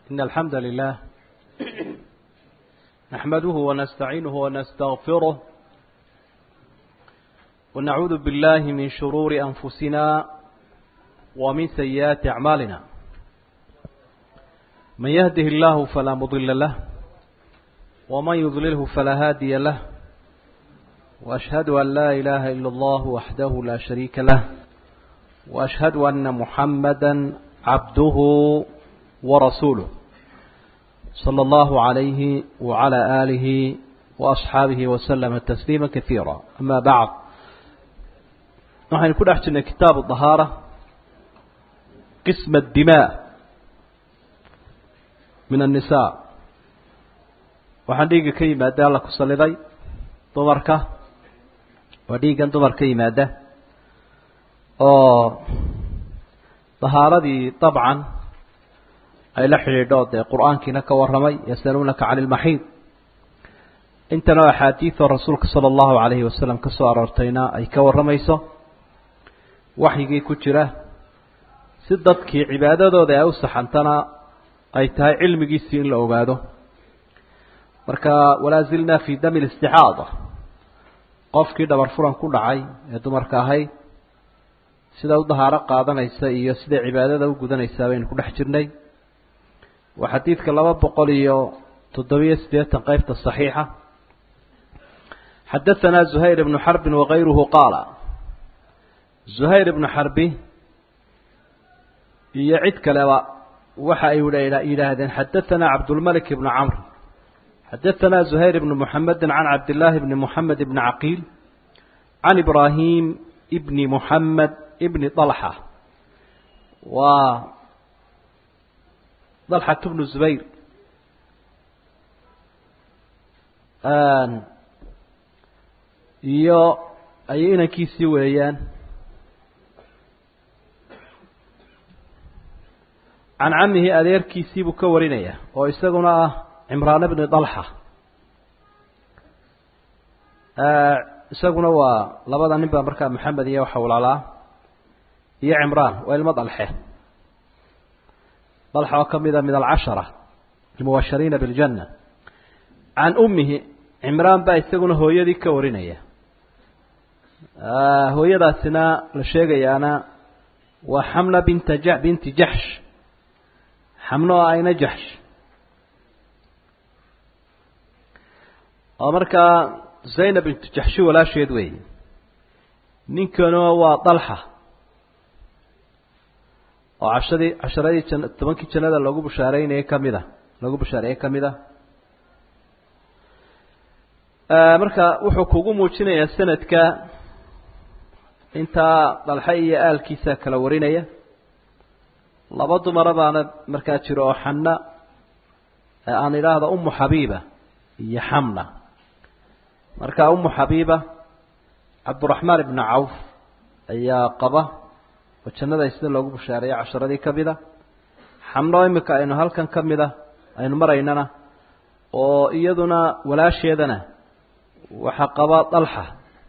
إن الحمد لله نحمده ونستعينه ونستغفره ونعوذ بالله من شرور أنفسنا ومن سيئات أعمالنا من يهده الله فلا مضل له ومن يضلله فلا هادي له وأشهد أن لا إله إلا الله وحده لا شريك له وأشهد أن محمدا عبده ورسوله صلى الله عليه وعلى آله وأصحابه وسلم تسليما كثيرا أما بعد نحن كل أحسن كتاب الطهارة قسم الدماء من النساء waxaan dhiigga ka yimaada alla ku saliday dumarka waa dhiiggan dumar ka yimaada oo dahaaradii dabcan ay la xidhiidho dee qur-aankiina ka warramay yasaluunaka cani ilmaxiid intana axaadiidoo rasuulka sala allahu calayhi wasalam ka soo aroortayna ay ka warramayso waxyigii ku jira si dadkii cibaadadooda ay u saxantana ay tahay cilmigiisii in la ogaado marka walaa zilnaa fii dami listixaada qofkii dhabar furan ku dhacay ee dumarka ahayd sida u dahaaro qaadanaysa iyo siday cibaadada u gudanaysaa baynu ku dhex jirnay waa xadiidka laba boqol iyo toddobiyo siddeetan qeybta صaxiixa xadaثana زuhayr ibnu xarbi wakayruhu qaala زuhayr ibnu xarbi iyo cid kaleba waxa ay yidhaahdeen xadaثana cabdulmalik ibnu camr xadaثana زuhayr ibnu muxamedi can cabdillaahi bni muxamed ibni caqiil can ibrahim ibni muxamed ibni طalxa waa dalxat bnu zubayr iyo ayay inankiisii weeyaan can camihi adeerkiisii buu ka warinaya oo isaguna ah cimraan bni dalxa isaguna waa labada nin baa markaa maxamed iyo waxa walaalaa iyo cimraan waa ilmo dalxe dalxa oo ka mida min alcashara almubashariina biاljanna can ummihi cimraan baa isaguna hooyadii ka warinaya hooyadaasina la sheegayaana waa xamna binta ja binti jaxsh xamno oo ayna jaxsh oo markaa zaynab bintu jaxshi walaasheed wey ninkana waa dalxa oo cashadii casharadii jan tobankii jannada lagu bushaareynayay kamid a lagu bushaareeyey kamid a marka wuxuu kugu muujinayaa sanadka intaa dalxe iyo aalkiisa kala warinaya laba dumara baana markaa jiro oo xanna aan idhaahda umu xabiiba iyo xamna marka umu xabiiba cabduraxmaan ibnu cawf ayaa qaba oo jannada sida loogu bushaareeyay casharadii kamid a xamno imika aynu halkan ka mid a aynu maraynana oo iyaduna walaasheedana waxaa qaba dalxa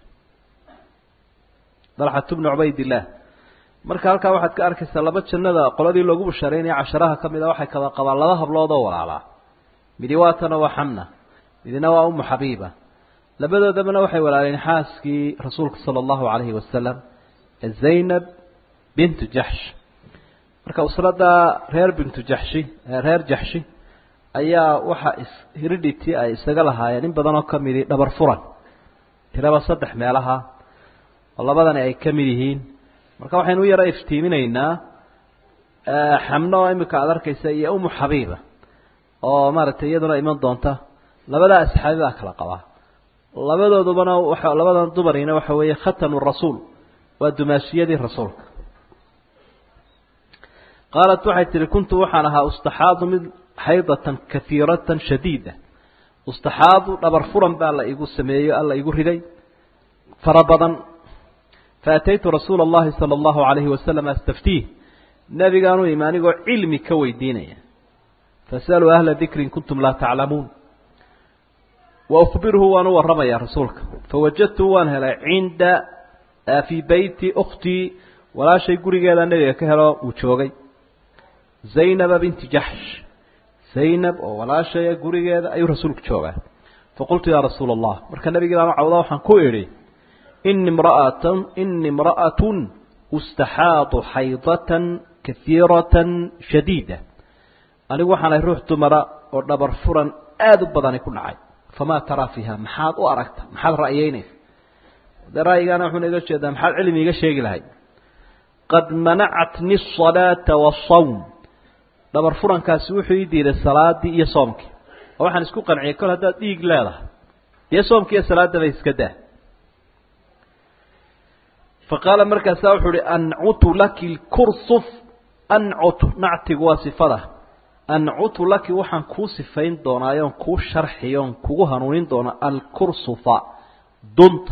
dalxatu bnu cubaydillaah marka halkaa waxaad ka arkaysaa laba jannada qoladii loogu bushaareynaya casharaha ka mid a waxay kada qabaan laba hablood oo walaalaa midi waatana waa xamna midina waa umu xabiiba labadoodabana waxay walaaleen xaaskii rasuulka sala allahu calayhi wasalam zaynab bintu jaxsh marka usradda reer bintu jaxshi reer jaxshi ayaa waxa ishiridhiti ay isaga lahaayeen in badan oo ka midi dhabar furan tiraba saddex meelaha oo labadani ay ka mid yihiin marka waxaynu u yara iftiiminaynaa xamno oo imika aada arkaysa iyo umu xabiiba oo maaragtay iyaduna iman doonta labadaa asxaabi baa kala qabaa labadoodubana waa labadan dumarina waxa weeye khatanu rasuul waa dumaashiyadii rasuulka qaalat waxay tihi kuntu waxaan ahaa ustaxaadu mid xaydatan kahiiratan shadiida ustaxaadu dhabar furan baa la igu sameeyo alla igu riday fara badan faataytu rasuula اllahi salى اllahu alayhi wasalam astaftiih nabigaanu imi anigoo cilmi ka weydiinaya fasaluu ahla dikri in kuntum laa taclamuun wa ukbirhu waan u warramaya rasuulka fawajadtu waan helay cinda fii beyti ukhtii walaashay gurigeeda nebiga ka helo uu joogay zaynaba binti jaxsh zaynab oo walaashaya gurigeeda ayuu rasuulku joogaa faqultu yaa rasuula allah marka nabigii baan u cawda waxaan ku idhi ini mraatan ini imra'atun ustaxaadu xaydatan kaiiratan shadiida anigu waxaan ahay ruux dumara oo dhabar furan aada u badani ku dhacay famaa taraa fiiha maxaad u aragta maxaad ra'yeynaysa dee ra'yigaana wuxuuna iga jeedaa maxaad cilmi iga sheegi lahay qad manacatni asalaata waasawm dhabar furankaasi wuxuu ii diiday salaadii iyo soomkii oo waxaan isku qanciyay kol haddaad dhiig leedahay dee soomkii iyo salaadaba iska daa faqaala markaasaa wuxuu uhi ancutu laki lkursuf ancutu nactigu waa sifada ancutu laki waxaan kuu sifayn doonaayoon kuu sharxiyoon kugu hanuunin doonaa alkursufa dunta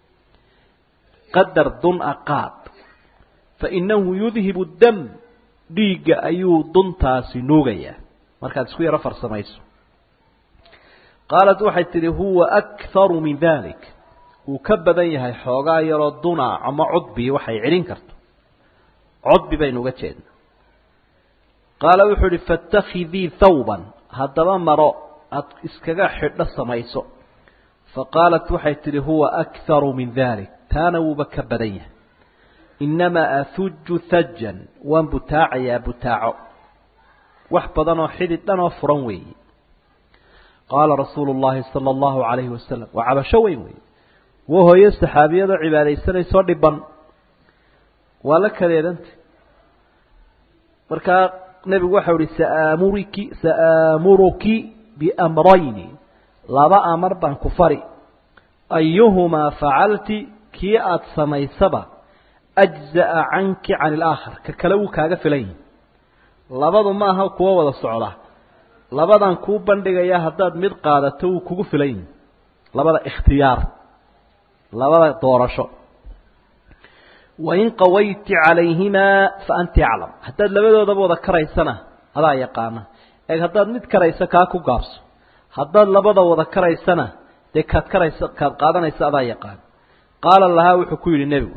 qadar dun-a qaad fainahu yudhibu dam dhiigga ayuu duntaasi nuugayaa markaad isku yaro farsamayso qaalat waxay tidhi huwa akharu min dalik wuu ka badan yahay xoogaa yaroo duna ama cudbi waxay celin karto cudbi baynu uga jeedna qaala wuxuu ihi faاtakhidii thawban haddaba maro aada iskaga xidho samayso faqaalat waxay tidhi huwa akharu min dalik taana wuuba ka badan yahay inamaa ahuju hajan waan butaacayaa butaaco wax badan oo xidid dhan oo furan weeye qaala rasuulu llahi sala allahu calayhi wasalam waa cabasho weyn weeye waa hooyo saxaabiyadoo cibaadaysanaysoo dhiban waa la kadeedanta markaa nebigu waxau ihi saamuriki sa'aamuruki biamrayni laba amar baan ku fari ayuhumaa facalti kii aada samaysaba ajza'a canki can ilaakhar ka kale wuu kaaga filan yihi labadu ma aha kuwo wada socda labadan kuu bandhigayaa haddaad mid qaadato wuu kugu filan yihi labada ikhtiyaar labada doorasho wain qawayti calayhimaa fa anti aclam haddaad labadoodaba wada karaysana adaa yaqaana eeg haddaad mid karayso kaa ku gaabso haddaad labada wada karaysana dee kaad karaysa kaad qaadanaysa adaa yaqaan qaala lahaa wuxuu ku yidhi nebigu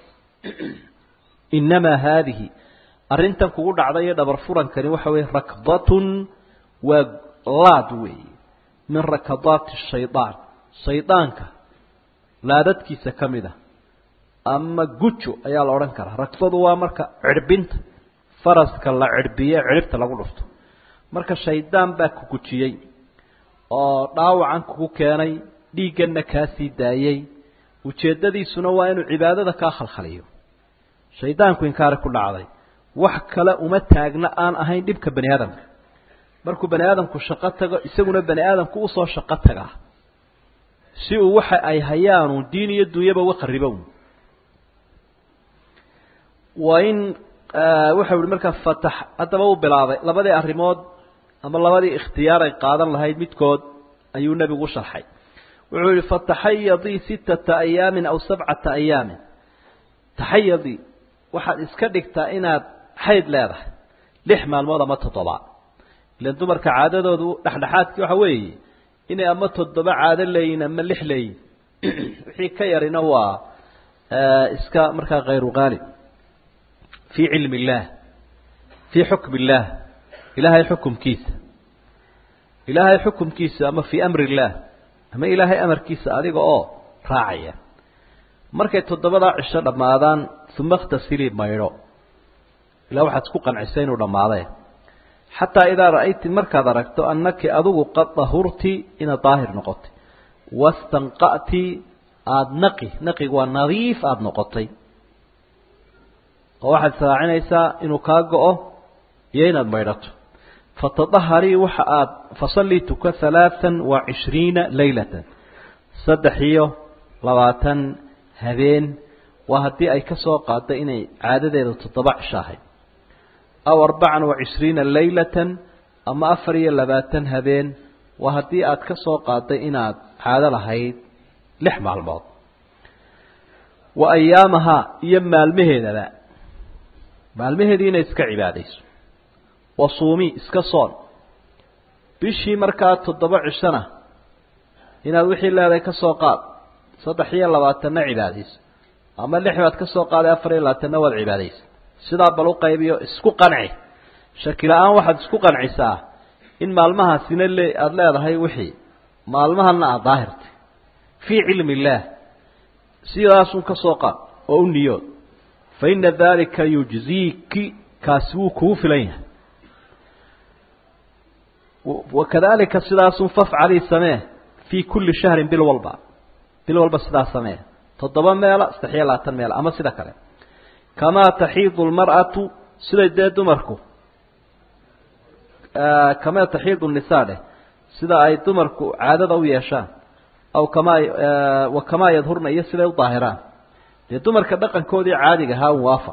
inamaa haadihi arrintan kugu dhacday iyo dhabar furankani waxa weeye rakdatun waa laad weeye min rakadaati shaydaan shaydaanka laadadkiisa ka mid a ama gujo ayaa la odhan karaa rakdadu waa marka cirhbinta faraska la cirhbiye cirhibta lagu dhufto marka shaydaan baa ku gujiyey oo dhaawacan kugu keenay dhiigganna kaa sii daayey ujeeddadiisuna waa inuu cibaadada kaa khalkhaliyo shaydaanku inkaari ku dhacday wax kale uma taagna aan ahayn dhibka bani aadamka markuu bani aadamku shaqo tago isaguna bani aadamku usoo shaqo tagaa si uu waxa ay hayaanu diin iyo dunyaba uga qaribo waa in waxau ihi markaa fatax haddaba uu bilaabay labadii arrimood ama labadii ikhtiyaar ay qaadan lahayd midkood ayuu nebigu u sharxay wuxuu yihi fataxayadii sittata ayaamin aw sabcata ayaamin taxayadii waxaad iska dhigtaa inaad xayd leedahay lix maalmood ama toddoba ilan dumarka caadadoodu dhexdhexaadkii waxa weeye inay ama toddoba caado leeyihin ama lix leeyihin wixii ka yarina waa iska markaa khayru qaalib fii cilmi illaah fii xukmi illaah ilaahay xukumkiisa ilaahay xukumkiisa ama fii amri illaah ama ilaahay amarkiisa adiga oo raacaya markay toddobadaa cisho dhammaadaan uma ikhtasilii maydho ilaa waxaad isku qancisay inuu dhammaadee xataa idaa ra'ayti markaad aragto annaki adigu qad dahurti inaad daahir noqotay wastanqa'ti aada naqi naqigu waa nadiif aada noqotay oo waxaad israacinaysaa inuu kaa go-o iyo inaad maydhato fatadaharii waxa aad fasallii tuka halaatan wa cishriina laylatan saddex iyo labaatan habeen waa haddii ay ka soo qaadda inay caadadeeda toddoba cisho ahayd aw arbacan wa cishriina laylatan ama afar iyo labaatan habeen waa haddii aad ka soo qaadday inaad caado lahayd lix maalmood wa ayaamahaa iyo maalmaheedaba maalmaheedii inay iska cibaadayso wa suumi iska soon bishii markaa toddoba cishona inaad wixii leedahay ka soo qaad saddex iyo labaatanna cibaadayso ama lix baad ka soo qaaday afar iyo labaatanna waad cibaadaysa sidaa bal u qaybiyo isku qanci shaki la-aan waxaad isku qancisaa in maalmahaasina le aada leedahay wixii maalmahana aada daahirtay fii cilmi illaah sidaasun ka soo qaad oo u niyood fa ina dalika yujziiki kaasi wuu kugu filan yahay wakadalika sidaasun fafcalii samee fii kulli shahrin bil walba bil walba sidaa samee toddoba meela saddex iyo labaatan meela ama sida kale kamaa taxiidu lmar'atu siday dee dumarku kamaa taxiidu nisaa dheh sida ay dumarku caadada u yeeshaan aw kamaa wa kamaa yadhurna iyo siday u daahiraan dee dumarka dhaqankoodii caadiga ahaa un waafa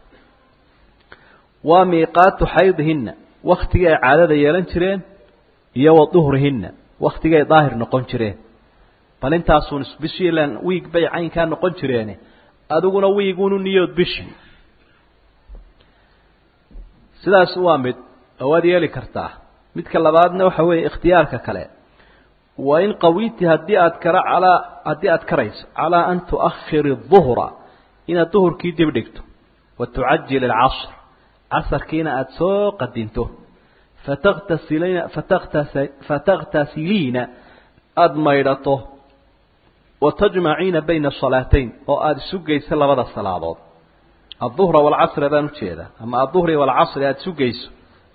waa miiqaatu xaydihina waktigii ay caadada yeelan jireen iyo wa duhrihinna waktigii ay daahir noqon jireen bal intaasun bishii ilan wiig bay caynkaa noqon jireene adiguna wiigunu niyood bishii sidaas waa mid oo waad yeeli kartaa midka labaadna waxa weeye ikhtiyaarka kale wa in qawiti haddii aad kara calaa haddii aad karayso calaa an tu'akhiri duhra inaad duhurkii dib dhigto wa tucajil alcasr casarkiina aada soo qadinto fataktasiliina fataktas fataktasiliina aada maydhato wa tajmaciina bayna asalaatayn oo aada isu geyso labada salaadood adduhra waalcasri baan ujeedaa ama adduhri waalcasri aada isu geyso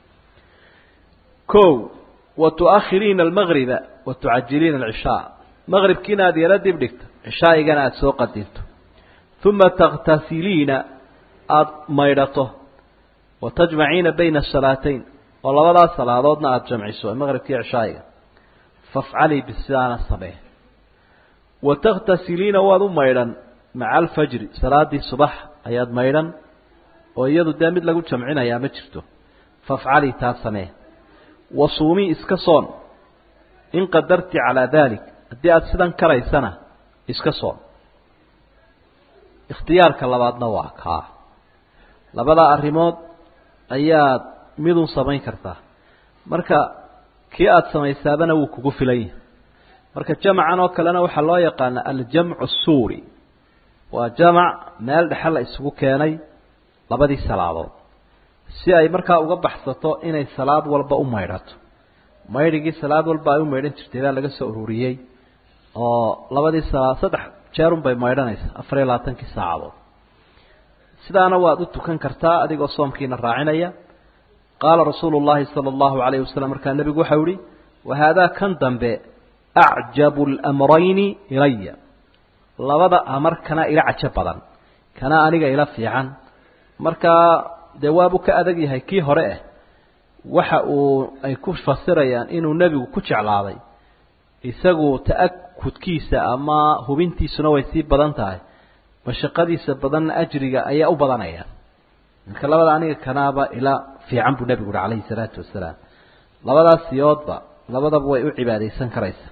ko wa tu'akhiriina almagriba wa tucajiliina alcishaa maqribkiina aada yala dib dhigto cishaa'igana aada soo qadinto uma takhtasiliina aada maydhato wa tajmaciina bayna asalaatayn oo labadaas salaadoodna aada jamciso maqribkii cishaa'iga fafcalii bisidaana samee wa takhtasiliina waad u maydhan maca alfajri salaadii subax ayaad maydhan oo iyadu dee mid lagu jamcinayaa ma jirto fafcalii taa samee wa suumii iska soon in qadarti calaa dalik haddii aada sidan karaysana iska soon ikhtiyaarka labaadna waa kaa labada arrimood ayaad midun samayn kartaa marka kii aada samaysaabana wuu kugu filan yahay marka jamacan oo kalena waxaa loo yaqaana aljamcu suuri waa jamac meel dhexe la isugu keenay labadii salaadood si ay markaa uga baxsato inay salaad walba u maydhato maydhigii salaad walba ay u maydhan jirtay baa laga soo ururiyey oo labadii salaa saddex jeerun bay maydhanaysaa afar iyo labaatankii saacadood sidaana waad u tukan kartaa adigoo soomkiina raacinaya qaala rasuulu llahi sala allahu alayhi wasalam markaa nebigu waxau ihi wahaadaa kan dambe acjabu lamrayni ilaya labada amar kana ila cajo badan kana aniga ila fiican markaa dee waabuu ka adag yahay kii hore ah waxa uu ay ku fasirayaan inuu nebigu ku jeclaaday isagu ta'akudkiisa ama hubintiisuna way sii badan tahay mashaqadiisa badanna ajriga ayaa u badanayaan marka labada aniga kanaaba ila fiican buu nebigu uhi calayhi salaatu wasalaam labadaas siyoodba labadaba way u cibaadaysan karaysa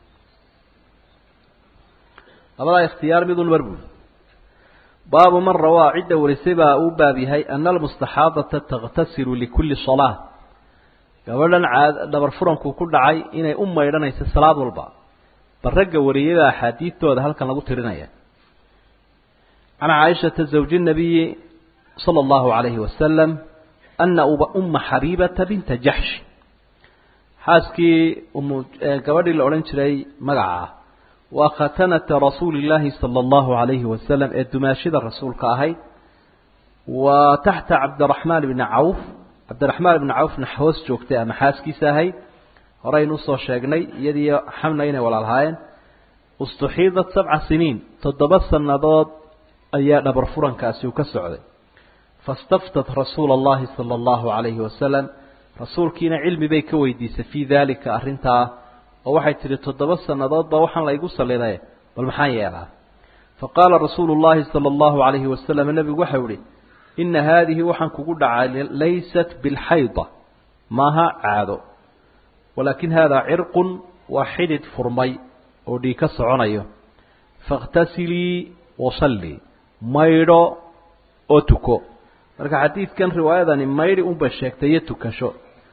labadaa ikhtiyaar midun mar buuli baabu man rawaa cidda warisay baa uu baab yahay ana almustaxaadata takhtasilu likulli salaa gabadhan caad dhabar furanku ku dhacay inay u maydhanayso salaad walba bal ragga wariyada axaadiidtooda halkan lagu tirinaya can caaishata zawji nabiyi sala allahu calayhi wasalam ana uma xabiibata binta jaxsh xaaskii gabadhii la odhan jiray magaca waa khatanata rasuuli illaahi sala allahu calayhi wasalam ee dumaashida rasuulka ahayd wa taxta cabdiraxmaan bni cawf cabdiraxmaan ibni cawfna hoos joogtay ama xaaskiisa ahayd horeynu usoo sheegnay iyadiiyo xamna inay walaalhaayeen ustuxiidat sabca siniin toddoba sannadood ayaa dhabar furankaasi uu ka socday fastaftat rasuula allahi sala allahu calayhi wasalam rasuulkiina cilmi bay ka weydiisay fii daalika arrintaa oo waxay tidhi toddoba sannadoodba waxaan laygu salliday bal maxaan yeelaa fa qaala rasuulu llahi sala allahu calayhi wasalam nebigu waxau ihi ina haadihi waxaan kugu dhacay laysat bilxayda maaha caado walaakin haadaa cirqun waa xidhid furmay oo dhiig ka soconayo faاkhtasilii wasallii maydho oo tuko marka xadiidkan riwaayadani maydhi unbay sheegtay iyo tukasho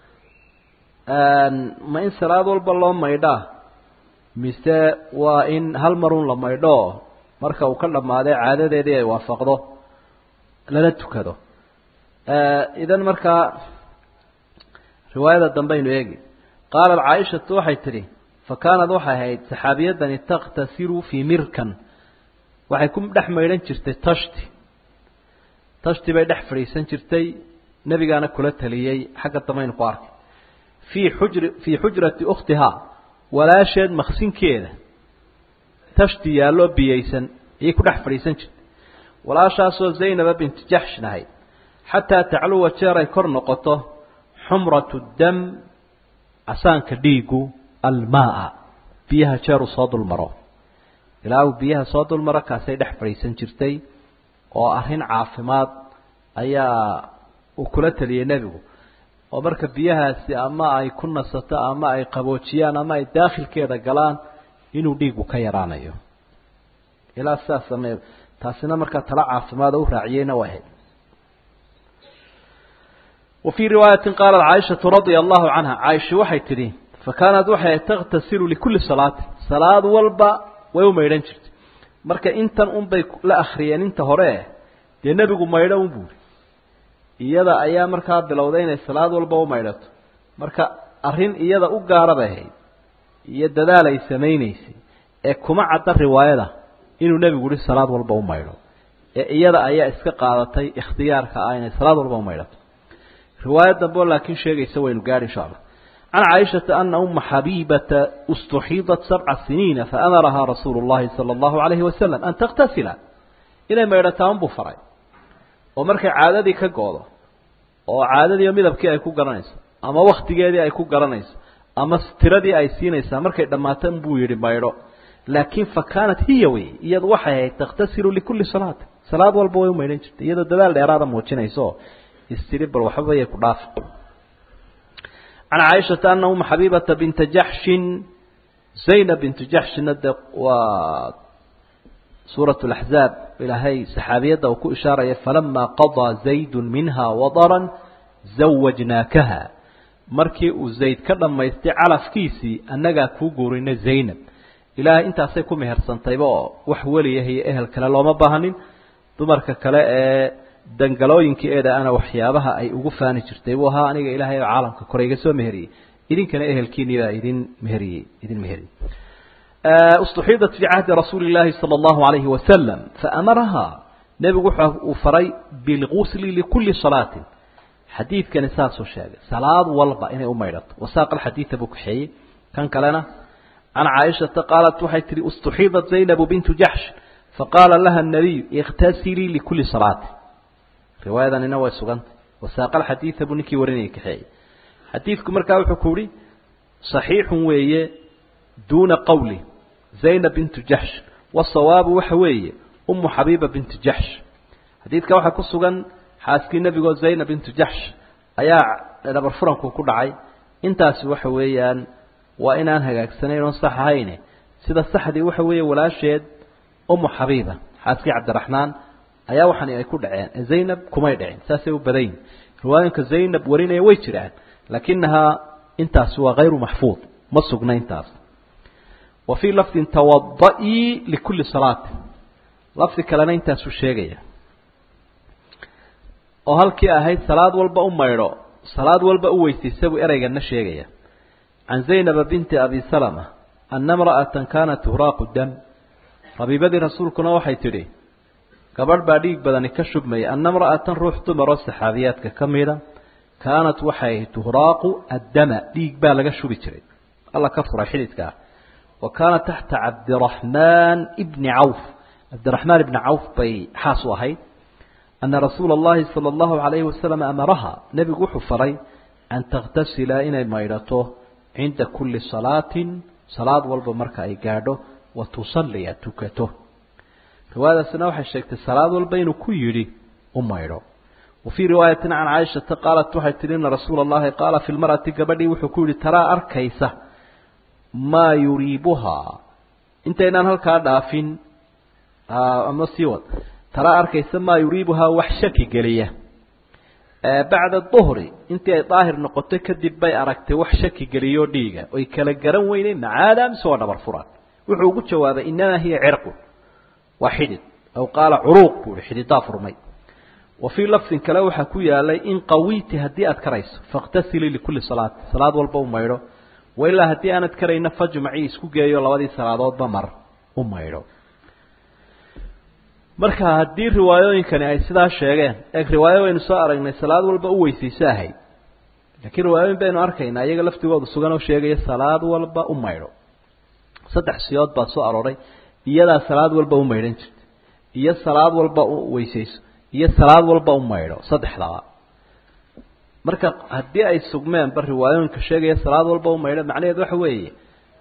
ma in salaad walba loo maydhaa mise waa in hal marun la maydho marka uu ka dhammaadee caadadeedii ay waafaqdo lala tukado idan markaa riwaayada dambaynu eegi qaalat caaishatu waxay tidhi fa kaanad waxay ahayd saxaabiyadani takhtasilu fii mirkan waxay ku dhex maydhan jirtay tashti tashti bay dhex fadhiisan jirtay nebigaana kula taliyey xagga damaynu ku arkay fii xujri fii xujrati ukhtihaa walaasheed maqsinkeeda tashti yaalloo biyaysan ayay ku dhex fadhiisan jirtay walaashaasoo zaynaba binti jaxshin ahayd xataa tacluwa jeer ay kor noqoto xumratu dam casaanka dhiigu almaaa biyaha jeer uu soo dulmaro ilaa uu biyaha soo dulmaro kaasay dhex fadhiisan jirtay oo arrin caafimaad ayaa uu kula taliyey nebigu oo marka biyahaasi ama ay ku nasato ama ay qaboojiyaan ama ay daakhilkeeda galaan inuu dhiigu ka yaraanayo ilaa sidaas samee taasina markaa talo caafimaad oo u raaciyeyna waa ahayd wa fii riwaayatin qaalat caaishatu radia allahu canha caaisha waxay tidhi fa kaanat waxay takhtasilu likulli salaatin salaad walba way u maydhan jirtay marka intan unbay la akriyeen inta hore dee nebigu maydho un buuri iyada ayaa markaa bilowday inay salaad walba u maydhato marka arrin iyada u gaara bay ahayd iyo dadaal ay samaynaysay ee kuma cadda riwaayada inuu nebigu yihi salaad walba u maydho ee iyada ayaa iska qaadatay ikhtiyaarka ah inay salaad walba u maydhato riwaayad dambe oo laakiin sheegaysa waynu gaadhi insha allah can caaishata ana uma xabiibata istuxiidat sabca siniina faamarahaa rasuulu llahi sala allahu alayhi wasalam an takhtasila inay maydhataa unbuu faray oo markay caadadii ka go-do oo caadadiiyo midabkii ay ku garanayso ama waktigeedii ay ku garanayso ama tiradii ay siinaysaa markay dhammaato buu yihi maydho laakiin fa kaanat hiya wey iyadu waxay ahayd takhtasilu likulli salaati salaad walba way u maydhan jirtay iyadoo dadaal dheeraada muujinayso istiri bal waxba yay ku dhaafi can caaishata ana uma xabiibata binta jaxshin zaynab bintu jaxshina de waa suurat laxzaab ilaahay saxaabiyadda uu ku ishaaraya falama qadaa zaydun minha wadaran zawajnaakaha markii uu zayd ka dhammaystay calafkiisii annagaa kuu guurinay zaynab ilaahay intaasay ku mehersantayba oo wax weliyaha iyo ehel kale looma baahanin dumarka kale ee dangalooyinkii eeda ana waxyaabaha ay ugu faani jirtay buu ahaa aniga ilaahay oo caalamka kore iga soo meheriyey idinkana ehelkiinii baa idin meheriyey idin meheriyey اstuxiidat fii cahdi rasuuli اllaahi salى اllahu alayhi wasalam faamarahaa nebigu wuxa uu faray bilgusli likuli salaatin xadiidkani saasuu sheegay salaad walba inay u maydhato wasaaqa alxadiida buu kaxeeyey kan kalena can caaishata qaalat waxay tihi istuxiidat zaynabu bintu jaxsh faqaala laha الnabiyu اktasilii likuli salaatin riwaayadanina way sugantay wasaaqa alxadiida buu ninkii warinayay kaxeeyey xadiidku markaa wuxuu ku uhi صaxiixun weeye duuna qawli zaynab bintu jaxsh wasawaabu waxa weeye umu xabiiba bintu jaxsh xadiidka waxaa ku sugan xaaskii nebigoo zaynab bintu jaxsh ayaa dhabar furanku ku dhacay intaasi waxa weeyaan waa inaan hagaagsanayn oon sax ahayne sida saxdii waxa weeye walaasheed umu xabiiba xaaskii cabdiraxmaan ayaa waxani ay ku dhaceen zaynab kumay dhicin saasay u badayn riwaayinka zaynab warinaya way jiraan laakinahaa intaasi waa hayru maxfuud ma sugna intaas wa fii lafdin tawada-ii likulli salaatin lafdi kalena intaasuu sheegaya oo halkii ahayd salaad walba u maydho salaad walba u weysaysa buu ereygana sheegaya can zaynaba binti abi salama ana imra'atan kaanat tuhraaqu dam rabiibadii rasuulkuna waxay tidhi gabadh baa dhiig badani ka shubmaya ana imra'atan ruux dumaroo saxaabiyaadka ka mida kaanat waxay tuhraaqu addama dhiig baa laga shubi jiray alla ka furay xididkaa wa kaana taxta cabdiraxmaan ibni cawf cabdiraxmaan ibni cawf bay xaas u ahayd ana rasuula اllahi salى اllahu alayhi wasalam amaraha nebigu wuxuu faray an takhtasila inay maydhato cinda kuli salaatin salaad walba marka ay gaadho wa tusalliya tukato riwaayadaasina waxay sheegtay salaad walba inuu ku yidhi u maydho wa fii riwaayatin can caaishata qaalat waxay tihi ina rasuula اllahi qaala fi lmar'ati gabadhii wuxuu ku yidhi taraa arkaysa maa yuriibuhaa intaynaan halkaa dhaafin ama sii wad taraa arkaysa maa yuriibuhaa wax shaki geliya bacda duhri intii ay daahir noqotay kadib bay aragtay wax shaki geliyoo dhiiga oy kala garan weynay macaada mise waa dhabar furan wuxuu ugu jawaabay inamaa hiya cirqun waa xidid aw qaala curuuq buu ihi xididaa furmay wa fii lafdin kale waxaa ku yaalay in qawiiti haddii aad karayso fakhtasilii likulli salaati salaad walba u maydho wailaa haddii aanad karayna fajmacii isku geeyo labadii salaadoodba mar u maydho marka haddii riwaayooyinkani ay sidaa sheegeen eeg riwaayo waynu soo aragnay salaad walba u weysayso ahayd laakiin riwaayooyin baynu arkaynaa iyaga laftigooda sugan oo sheegaya salaad walba u maydho saddex siyood baa soo arooray iyadaa salaad walba u maydhan jirta iyo salaad walba u weysayso iyo salaad walba u maydho saddexdaba marka haddii ay sugmeenba riwaayooyinka sheegaya salaad walba u maydho macnaheed waxa weeye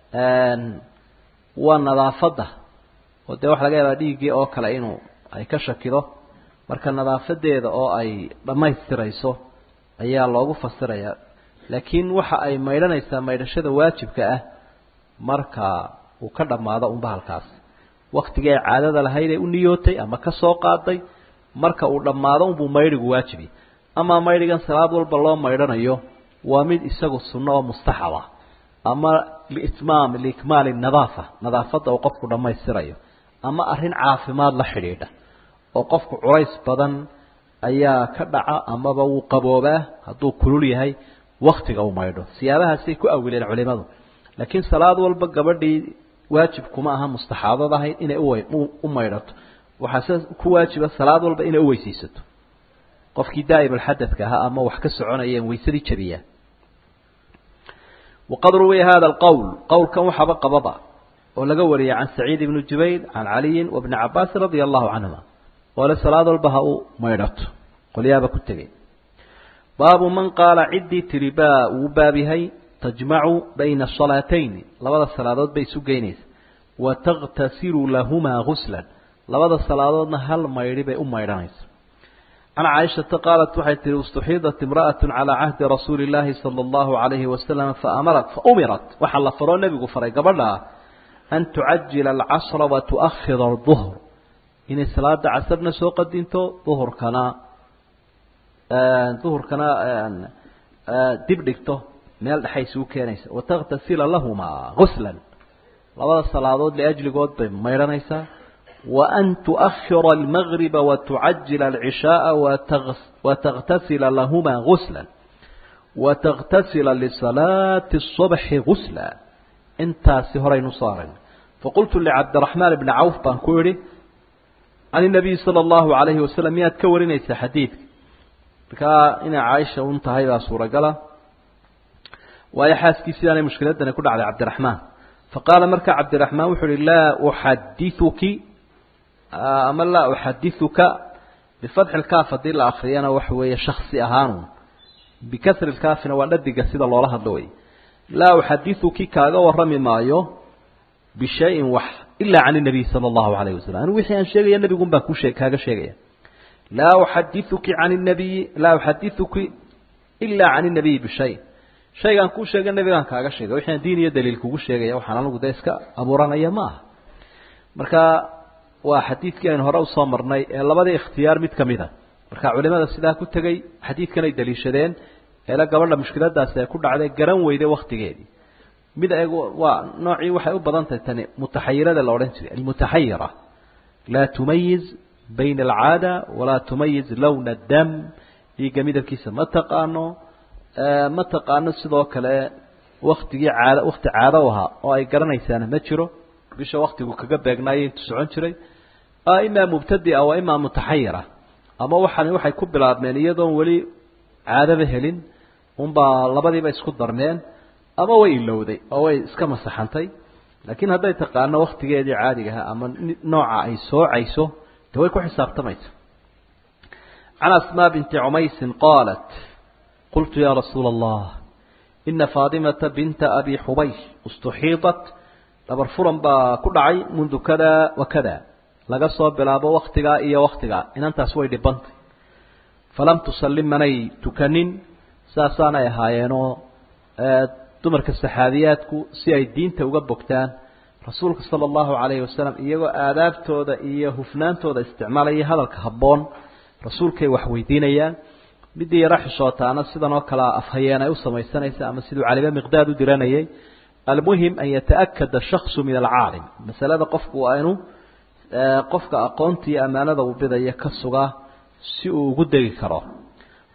waa nadaafadda oo dee waxa laga yaabaa dhiiggii oo kale inuu ay ka shakido marka nadaafadeeda oo ay dhammaystirayso ayaa loogu fasirayaa laakiin waxa ay maydhanaysaa maydhashada waajibka ah marka uu ka dhammaado unba halkaas waktigii ay caadada lahayd ee u niyootay ama ka soo qaaday marka uu dhammaado unbuu maydhigu waajibi amaa maydhigan salaad walba loo maydhanayo waa mid isagu sunno oo mustaxaba ama liitmaam liikmaali nadaafa nadaafadda uu qofku dhammaystirayo ama arrin caafimaad la xidhiidha oo qofku culays badan ayaa ka dhaca amaba wuu qaboobaa hadduu kulul yahay waktiga uu maydho siyaabahaasay ku awileen culimadu laakiin salaad walba gabadhii waajib kuma aha mustaxaadad ahayd inay u maydhato waxaase ku waajiba salaad walba inay uweysaysato qofkii daa'imulxadadka ahaa ama wax ka soconayeen waysadii jabiyaa waqad ruwiya hada alqowl qowlkan waxaaba qababa oo laga wariyay can saciid ibni jubayr can caliyin wa bni cabaasin radia allahu canhuma oo le salaad walba ha u maydhato qolyaaba ku tegay baabu man qaala ciddii tiri baa uu baab yahay tajmacu bayna salaatayni labada salaadood bay isu geynaysa wa takhtasilu lahumaa guslan labada salaadoodna hal maydhi bay u maydhanaysa can caaishata qaalat waxay tihi istuxiidat imra'atu calaa cahdi rasuuli illaahi sala allahu calayhi wasalam faamarat faumirat waxaa la faroo nebigu faray gabadha an tucajila alcasra wa tu'akhira alduhr inay salaada casarna soo qadinto duhurkana duhurkana dib dhigto meel dhexay isugu keenaysa wataktasila lahumaa guslan labada salaadood liajligood bay maydhanaysaa wa an tu'akhira almagriba wa tucajila alcishaaa wataktasila lahumaa guslan wataktasila lisalaati الصubxi gusla intaasi horaynu soo aragna faqultu licabdiraxmaan bni cawf baan ku idhi can inabiyi sala allahu alayhi wasalam miyaad ka warinaysaa xadiidka markaa inay caaisha un tahay baa suuragala waayo xaaskii sidaanay mushkiladani ku dhacday cabdiraxmaan faqaala marka cabdiraxmaan wuxu uhi laa uxadiuki ama laa uxadiuka bifatxi lkaaf haddii la akriyana waxa weeye shaksi ahaanun bikasri lkaafina waa dhadiga sida loola hadlo wey laa uxadiuki kaaga warrami maayo bishayin wax ilaa can inabiy sala allahu alayh wasalam anigu wixii aan sheegaya nebigun baan kushee kaaga sheegaya laa uxadiuki can nabiyi laa uxadiuki ilaa can inabiyi bishay shaygaan kuu sheega nebigaan kaaga sheegay waxaan diin iyo daliil kugu sheegaya waxaan anigu dee iska abuuranaya ma aha marka waa xadiidkii aynu hore usoo marnay ee labadii ikhtiyaar mid kamid a marka culimada sidaa ku tegey xadiidkan ay daliishadeen eela gabadha mushkiladaasi ay ku dhacday garan weyday waktigeedii mid eeg waa noocii waxay u badan tahay tani mutaxayirada la odhan jiray almutaxayira laa tumayiz bayna alcaada walaa tumayiz lowna dam dhiigga midabkiisa ma taqaano ma taqaano sidoo kale waktigii caado wakti caado u ahaa oo ay garanaysaana ma jiro bisha waktigu kaga beegnaayay intuu socon jiray imaa mubtadia wa imaa mutaxayira ama waxani waxay ku bilaabmeen iyadoon weli caadaba helin unbaa labadiiba isku darmeen ama way ilowday oo way iska masaxantay laakiin hadday taqaano waktigeedii caadigaha ama nooca ay soocayso de way ku xisaabtamaysa can asmaa binti cumaysin qaalat qultu ya rasuula allah ina faadimata binta abi xubaysh istuxiidat dhabar furan baa ku dhacay mundu kada wa kada laga soo bilaabo waktigaa iyo waktigaa inantaas way dhibantay falam tusallim manay tukanin saasaanay ahaayeenoo dumarka saxaabiyaadku si ay diinta uga bogtaan rasuulka sala allahu calayhi wasalam iyagoo aadaabtooda iyo hufnaantooda isticmaalaya hadalka habboon rasuulkay wax weydiinayaan midii yaro xishootaana sidan oo kalea afhayeen ay u samaysanaysa ama siduu calibe miqdaad u diranayay almuhim an yataakada shaksu min alcaalim masalada qofku waa inuu qofka aqoonta iyo ammaanada uu bidaya ka sugaa si uu ugu degi karo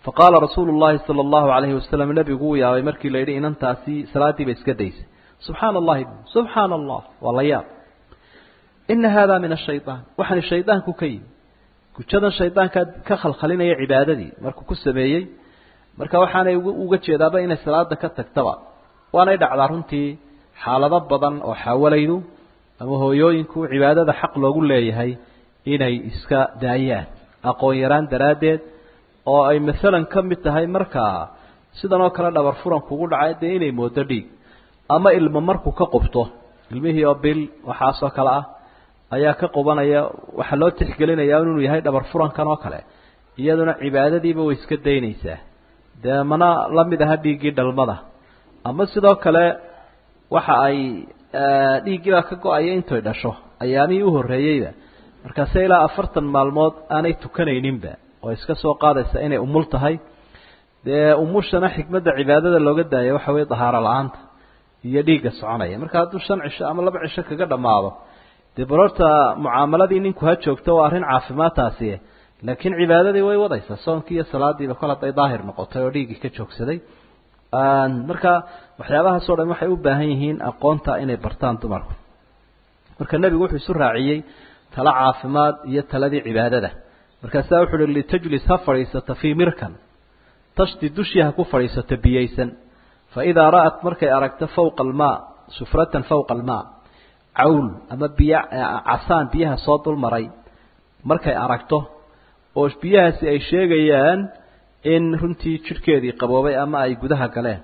faqaala rasuulu llahi sala allahu calayhi wasalam nebigu uu yaabay markii la yidhi inantaasi salaaddii bay iska daysay subxaana allahi subxaana allah waa la yaab ina hada min ashayaan waxaani shaydaanku ka yimi gujadan shaydaankaa ka khalkhalinaya cibaadadii markuu ku sameeyey marka waxaanay uga jeedaaba inay salaada ka tagtaba waanay dhacdaa runtii xaalado badan oo xaawalaydu ama hooyooyinku cibaadada xaq loogu leeyahay inay iska daayaan aqoon yaraan daraaddeed oo ay masalan ka mid tahay markaa sidan oo kale dhabar furan kugu dhacay dee inay moodo dhiig ama ilmo markuu ka qubto ilmihii oo bil waxaasoo kale ah ayaa ka qubanaya waxaa loo tixgelinayaa inuu yahay dhabar furankan oo kale iyaduna cibaadadiiba way iska daynaysaa dee mana la mid aha dhiiggii dhalmada ama sidoo kale waxa ay dhiiggiibaa ka go-aya intoy dhasho ayaamihii u horreeyeyba markaase ilaa afartan maalmood aanay tukanayninba oo iska soo qaadaysa inay umul tahay dee umushana xikmadda cibaadada looga daaya waxa weye dahaaro la-aanta iyo dhiigga soconaya marka hadduu shan cisho ama laba cisho kaga dhammaado dee barorta mucaamaladii ninku ha joogto waa arrin caafimaad taasi laakiin cibaadadii way wadaysaa soonkii iyo salaadiiba kol hadday daahir noqotay oo dhiiggii ka joogsaday marka waxyaabahaasoo dhan waxay u baahan yihiin aqoonta inay bartaan dumarku marka nebigu wuxuu isu raaciyey tala caafimaad iyo taladii cibaadada markaasaa wuxu uhi litajlis ha fadhiisata fii mirkan tashti dushii ha ku fadhiisato biyaysan fa idaa ra'at markay aragto fawqa almaa sufratan fawqa almaa cawl ama biyo casaan biyaha soo dulmaray markay aragto oo biyahaasi ay sheegayaan in runtii jidhkeedii qaboobay ama ay gudaha galeen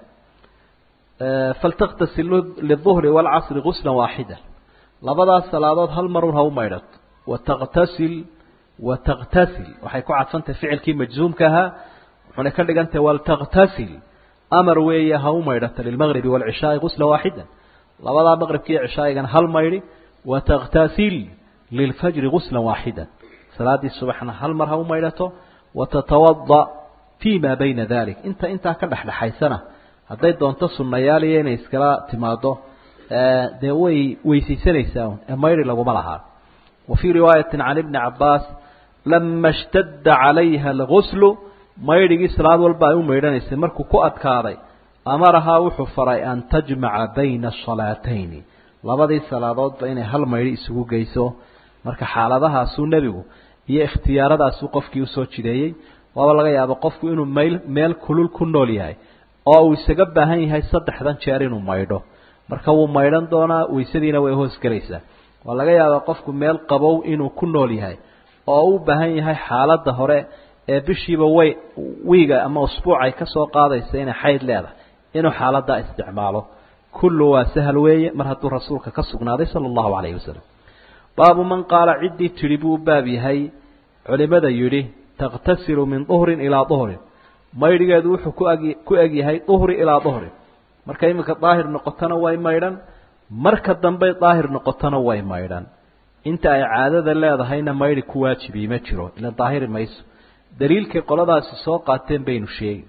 faltaktasil liلظuhri wاlcasri gusla waaxida labadaas salaadood hal marun ha u maydhato wataktasil wataktasil waxay ku cadfantahay ficilkii majzuumka ahaa wuxuna ka dhigantahay waltaktasil amar weeye ha u maydhato lilmagribi wاlcishaai gusla waaxida labadaa maqribka iyo cishaa'igana hal maydhi wataktasil lilfajri gusla waaxida salaaddii subaxna hal mar ha u maydhato watatawada fi ma bayna dalik inta intaa ka dhexdhexaysana hadday doonto sunnayaal iyo inay iskala timaado dee way weysaysanaysaa ee mayri laguma lahaa wa fii riwaayati can ibni cabaas lama ishtadda calayha alguslu maydhigii salaad walba ay u maydhanaysay markuu ku adkaaday amarahaa wuxuu faray an tajmaca bayna asalaatayni labadii salaadoodba inay hal maydhi isugu geyso marka xaaladahaasuu nebigu iyo ikhtiyaaradaasuu qofkii usoo jideeyey waaba laga yaaba qofku inuu meel meel kulul ku nool yahay oo uu isaga baahan yahay saddexdan jeer inuu maydho marka wuu maydhan doonaa weysadiina way hoos gelaysaa waa laga yaabaa qofku meel qabow inuu ku nool yahay oo u baahan yahay xaaladda hore ee bishiiba way wiiga ama usbuucay ka soo qaadaysa inay xayd leedahay inuu xaaladdaa isticmaalo kullu waa sahal weeye mar hadduu rasuulka ka sugnaaday sala allahu calayhi wasalam baabu man qaala ciddii tidhi buu u baab yahay culimada yidhi takhtasilu min duhrin ilaa duhrin maydhigeedu wuxuu ku ag ku eg yahay duhri ilaa duhrin marka iminka daahir noqotona way maydhan marka dambey daahir noqotona way maydhan inta ay caadada leedahayna maydhi ku waajibii ma jiro ila daahiri mayso daliilkay qoladaasi soo qaateen baynu sheegi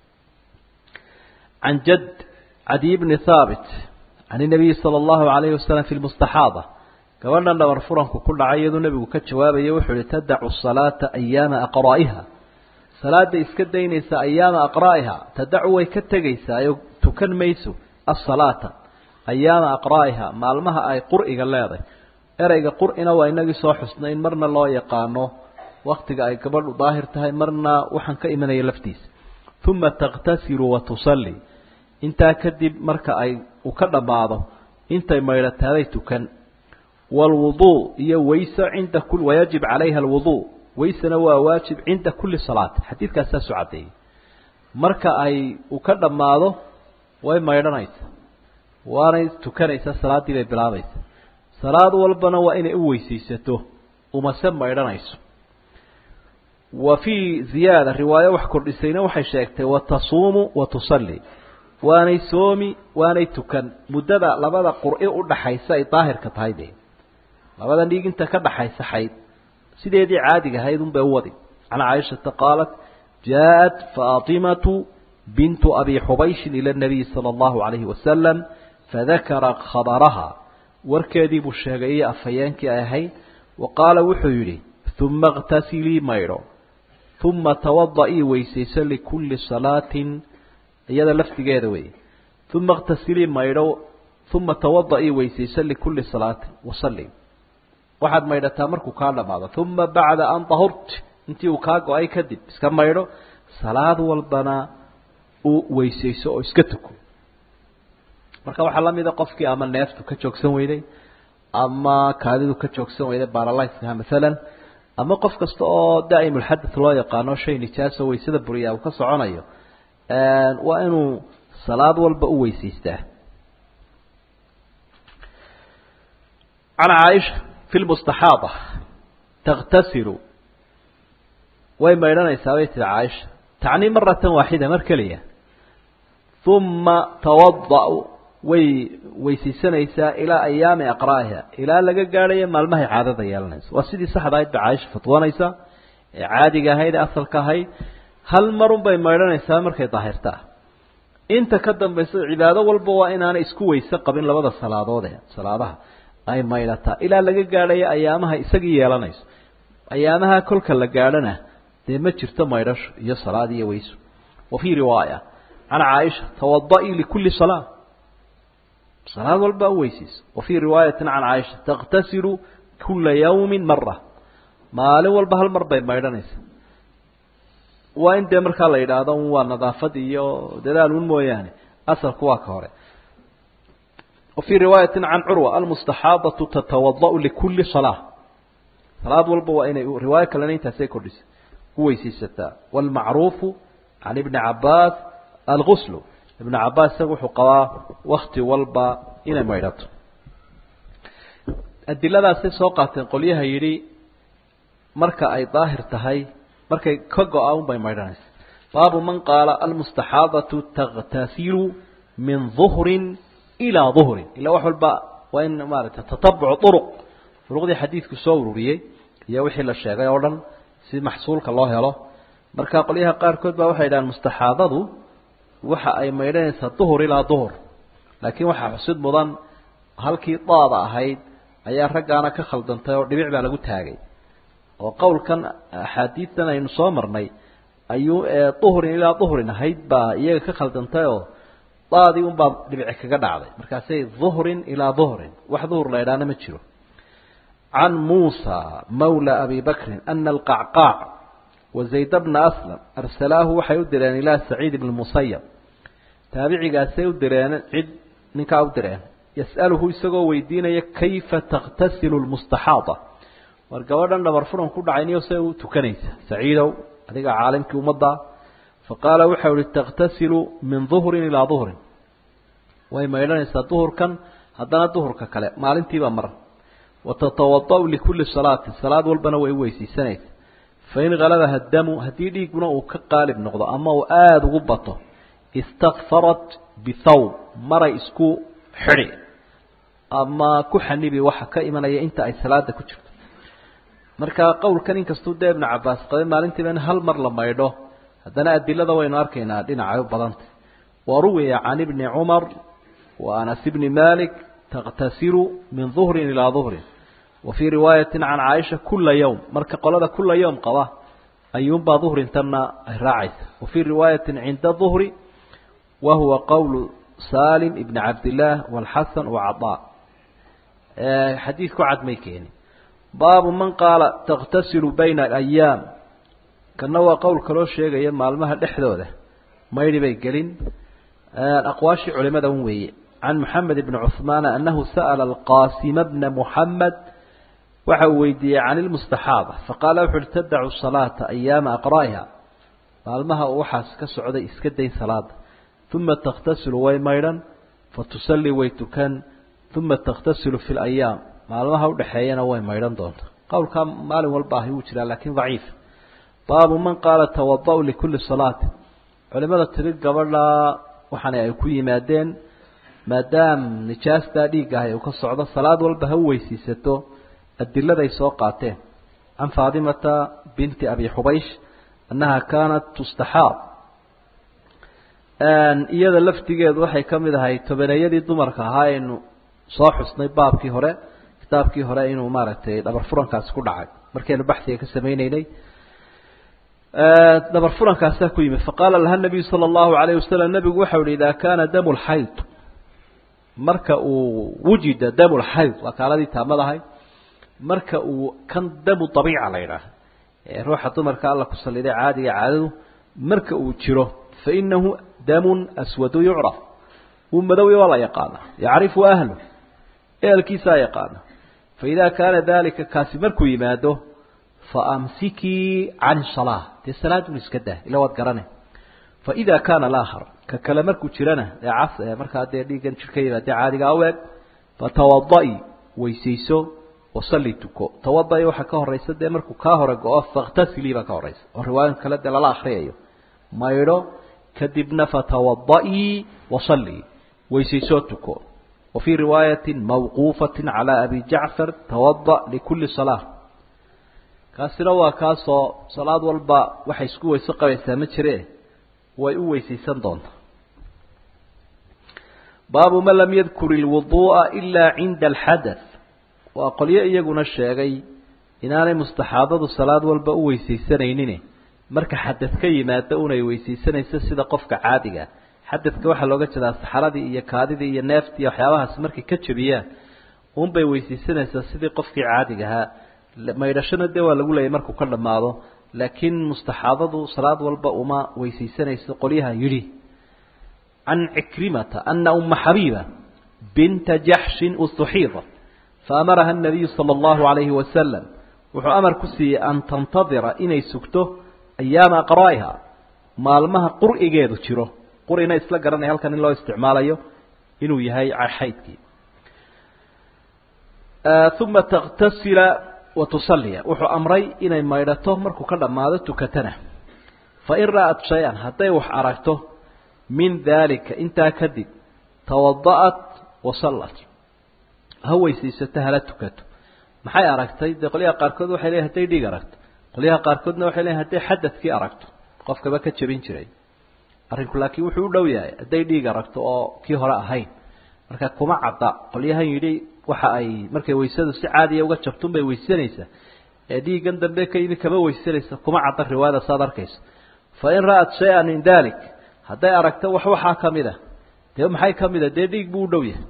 can jadd cadiy bni haabit can inabiyi sala allahu calayhi wasalam fi lmustaxaada gabadhan dhabar furanku ku dhacay iyaduu nebigu ka jawaabaya wuxuu ihi tadacu salaata ayaama aqraa'iha salaada iska daynaysa ayaama aqraa'iha tadacu way ka tegaysaa oo tukan mayso asalaata ayaama aqraa'iha maalmaha ay qur'iga leedahay ereyga qur'ina waa inagii soo xusnay in marna loo yaqaano waktiga ay gabadhu daahir tahay marna waxaan ka imanaya laftiisa uma takhtasilu wa tusalli intaa kadib marka ay u ka dhammaado intay maydhataaday tukan waalwuduu iyo wayse cinda kul wayajib calayha alwuduu waysena waa waajib cinda kulli salaat xadiidkaas saasu caddeeyey marka ay u ka dhammaado way maydhanaysaa waanay tukanaysaa salaaddii bay bilaabaysaa salaad walbana waa inay u weysaysato umase maydhanayso wa fii ziyaada riwaayo wax kordhisayna waxay sheegtay watasuumu wa tusalli waanay soomi waanay tukan muddada labada qur'i u dhaxaysa ay daahirka tahay de labada dhiig inta ka dhaxaysa xayd sideedii caadiga ahayd unbay u wadi can caaishata qaalat jaaءat faatimatu bintu abi xubayshin ila nabiyi sala allahu calayhi wasalam fadakara khabaraha warkeedii buu sheegay iyo afhayeenkii ay ahayd wa qaala wuxuu yidhi uma اktasilii maydho uma tawada-ii weysayso likulli salaatin iyada laftigeeda wey uma اktasilii maydho uma tawada-ii weysayso likulli salaatin wasalli waxaad maydhataa markuu kaa dhamaado uma bacda an dahurt intii uu kaa go-ay kadib iska maydho salaad walbana u weysayso oo iska tuko marka waxaa lamida qofkii ama neeftu ka joogsan weyday ama kaadidu ka joogsan weyday baralysha maalan ama qof kasta oo daa'imulxadath loo yaqaano shay nijaaso waysada buriyaa uu ka soconayo waa inuu salaad walba u weysaystaa can caaisha fi lmustaxaada takhtasilu way maydhanaysaa bay tihi caaisha tacnii maratan waaxida mar keliya uma tawada- way weysaysanaysaa ilaa ayaami aqraa'iha ilaa laga gaadhayo maalmahay caadada yeelanayso waa sidii saxda ahayd ba caaisha fatwoonaysa ee caadiga ahayd ee asalka ahayd hal marun bay maydhanaysaa markay daahirtaa inta ka dambaysa cibaado walba waa inaanay isku weyse qabin labada salaadoode salaadaha ay maydhataa ilaa laga gaadhayo ayaamaha isagii yeelanayso ayaamaha kolka la gaadhana dee ma jirto maydhasho iyo salaad iyo weyso wa fii riwaaya can caaisha tawada-ii likulli salaa salaad walba u weysayso wa fii riwaayatin can caaisha takhtasilu kula yawmin mara maalin walba hal mar bay maydhanaysa waa in dee markaa la yidhaahdo un waa nadaafad iyo dadaal un mooyaane asalku waa ka hore wa fii riwaayatin can curwa almustaxaadatu tatawada-u likulli salaa salaad walba waa inay riwaayo kalena intaasay kordhisa ku weysaysataa waalmacruufu can ibni cabaas alguslu ibnu cabaas isaga wuxuu qabaa wakti walba inay maydhato adiladaasay soo qaateen qolyaha yidhi marka ay daahir tahay markay ka go-a un bay maydhanaysa baabu man qaala almustaxaadatu takhtasilu min duhrin ilaa duhrin ilaa wax walba waa in maaragtay tatabucu uruq duruqdii xadiidku soo ururiyey iyo wixii la sheegay oo dhan si maxsuulka loo helo marka qolyaha qaarkood baa waxay yidhahaan mustaxaadadu waxa ay maydhanaysaa duhur ilaa duhur laakiin waxaa xusid mudan halkii daada ahayd ayaa raggaana ka khaldantay oo dhibic baa lagu taagay oo qowlkan axaadiidtan aynu soo marnay ayuu duhrin ilaa duhrin ahayd baa iyaga ka khaldantay oo daadii unbaa dhibici kaga dhacday markaasay duhrin ilaa duhrin wax duhur la idhaana ma jiro can muusa mawla abi bakrin ana alqacqaac wa zayd bna aslam arsalaahu waxay u direen ilaa saciid ibn musayab taabicigaasay u direen cid ninkaa u direen yas'aluhu isagoo weydiinaya kayfa takhtasilu lmustaxaada war gabadhan dhabar furan ku dhacay niyo say u tukanaysa saciidow adiga caalimkii ummadda faqaala waxau ihi takhtasilu min duhrin ilaa duhrin way maydhanaysaa duhurkan haddana duhurka kale maalintiiba mar watatawada-u likulli salaatin salaad walbana way u weysaysanaysa fain halabaha damu haddii dhiiguna uu ka qaalib noqdo ama uu aada ugu bato istakfarat bithawb maray isku xidhi ama ku xanibi waxa ka imanaya inta ay salaada ku jirto marka qowlkan inkastuu dee ibnu cabaas qabay maalintiiba in hal mar la maydho haddana adilada waynu arkaynaa dhinacay u badantay wa ruwiya can ibni cumar wa anas ibni malik takhtasilu min duhrin ilaa duhrin wa fii riwaayatin can caaisha kula yowm marka qolada kula yowm qaba ayuunbaa duhrintanna ay raacaysa wa fii riwaayatin cinda duhri wa huwa qowlu salim ibni cabdillaah walxasan wacadaa xadiidku cad may keeni baabu man qaala takhtasilu bayna alayaam kana waa qowl kaloo sheegaya maalmaha dhexdooda maydhi bay gelin aqwaashii culimada un weeye can moxamed ibni cuhmaana anahu sa'ala alqaasima bna muxamed waxa uu weydiiyey can ilmustaxaada faqaala wuxu uhi tadacu salaata ayaama aqraa'iha maalmaha uu waxaas ka socday iska dayn salaada uma takhtasilu way maydhan fatusallii way tukan uma takhtasilu fi layaam maalmaha udhexeeyana way maydhan doonta qowlkaa maalin walba ahi wuu jiraa laakiin daciif baabu man qaala tawada-u likulli salaati culimada tiri gabadhaa waxaana ay ku yimaadeen maadaam nijaastaa dhiiggahay uu ka socdo salaad walba ha u weysiisato adiladay soo qaateen can faadimata binti abi xubaysh annaha kaanat tustaxaab iyada laftigeedu waxay ka mid ahay tobaneeyadii dumarka ahaa aynu soo xusnay baabkii hore kitaabkii hore inuu maaragtay dhabar furankaasi ku dhacay markaynu baxsiga ka samayneynay dabar furankaasaa ku yimid faqaala laha nabiyu sala allahu alayh wasalam nabigu waxau ihi idaa kaana damu lxayd marka uu wujida damu lxayd waa kaaladii taamadahay marka uu kan damu dabiica la yidhaah ee ruuxa dumarka alla ku saliday caadiga caadadu marka uu jiro fa inahu damun aswadu yucraf uu madowy waa la yaqaana yacrifu ahlu ehelkiisaa yaqaana faidaa kaana dalika kaasi markuu yimaado faamsikii can salaa dee salaadun iska dah ila waad garane faida kaana alaakhar ka kale markuu jirana ee cas ee markaa dee dhiiggan jir ka yimaade caadiga u eg fatawada'i weysayso wasalli tuko tawada'i waxaa ka horaysa dee markuu kaa hore go-o fakhtasilii baa ka horaysa oo riwaayan kale dee lala akriyayo maydho kadibna fatawada'i wasalli weysaysoo tuko wa fii riwaayati mawquufati calى abi jacfar tawada likuli salaa kaasina waa kaasoo salaad walba waxay isku weyse qabaysaa ma jire way u weysaysan doontaa baabu man lam yadkur ilwuduu'a ilaa cinda alxadath waa qolyo iyaguna sheegay inaanay mustaxaadadu salaad walba u weysaysanaynin marka xadad ka yimaado unay weysaysanayso sida qofka caadiga xadadka waxaa looga jeedaa saxaradii iyo kaadidii iyo neeftii iyo waxyaabahaas markay ka jebiyaan unbay weysaysanaysaa sidii qofkii caadiga ahaa maydhashona dee waa lagu leeyay markuu ka dhammaado laakiin mustaxaadadu salaad walba uma weysaysanayso qolyaha yidhi can cikrimata ana uma xabiiba binta jaxshin ustuxiida faamaraha الnabiyu salى اllahu alayhi wasalam wuxuu amar ku siiyey an tantadira inay sugto ayaama aqraa'iha maalmaha qur'igeedu jiro qur'ina isla garanaya halkan in loo isticmaalayo inuu yahay xaydkii uma taktasila watusaliya wuxuu amray inay maydhato markuu ka dhammaado tukatana fain ra'at shay-an hadday wax aragto min daalika intaa kadib tawada'at wasallat ha weysaysato hala tukato maxay aragtay dee qolyaha qaarkood waxay leeyihin hadday dhiig aragto qolyaha qaarkoodna waxay leeyihin hadday xadadkii aragto qofkaba ka jebin jiray arrinku laakiin wuxuu u dhow yahay hadday dhiig aragto oo kii hore ahayn marka kuma cadda qolyahan yidhi waxa ay markay weysadu si caadiya uga jabtun bay weysanaysaa ee dhiiggan dambe ka yimi kama weysanaysa kuma cadda riwaayada saad arkayso fa in ra'at shay-an min dalik hadday aragto wax waxaa ka mid a dee maxay ka mid a dee dhiig buu u dhow yahay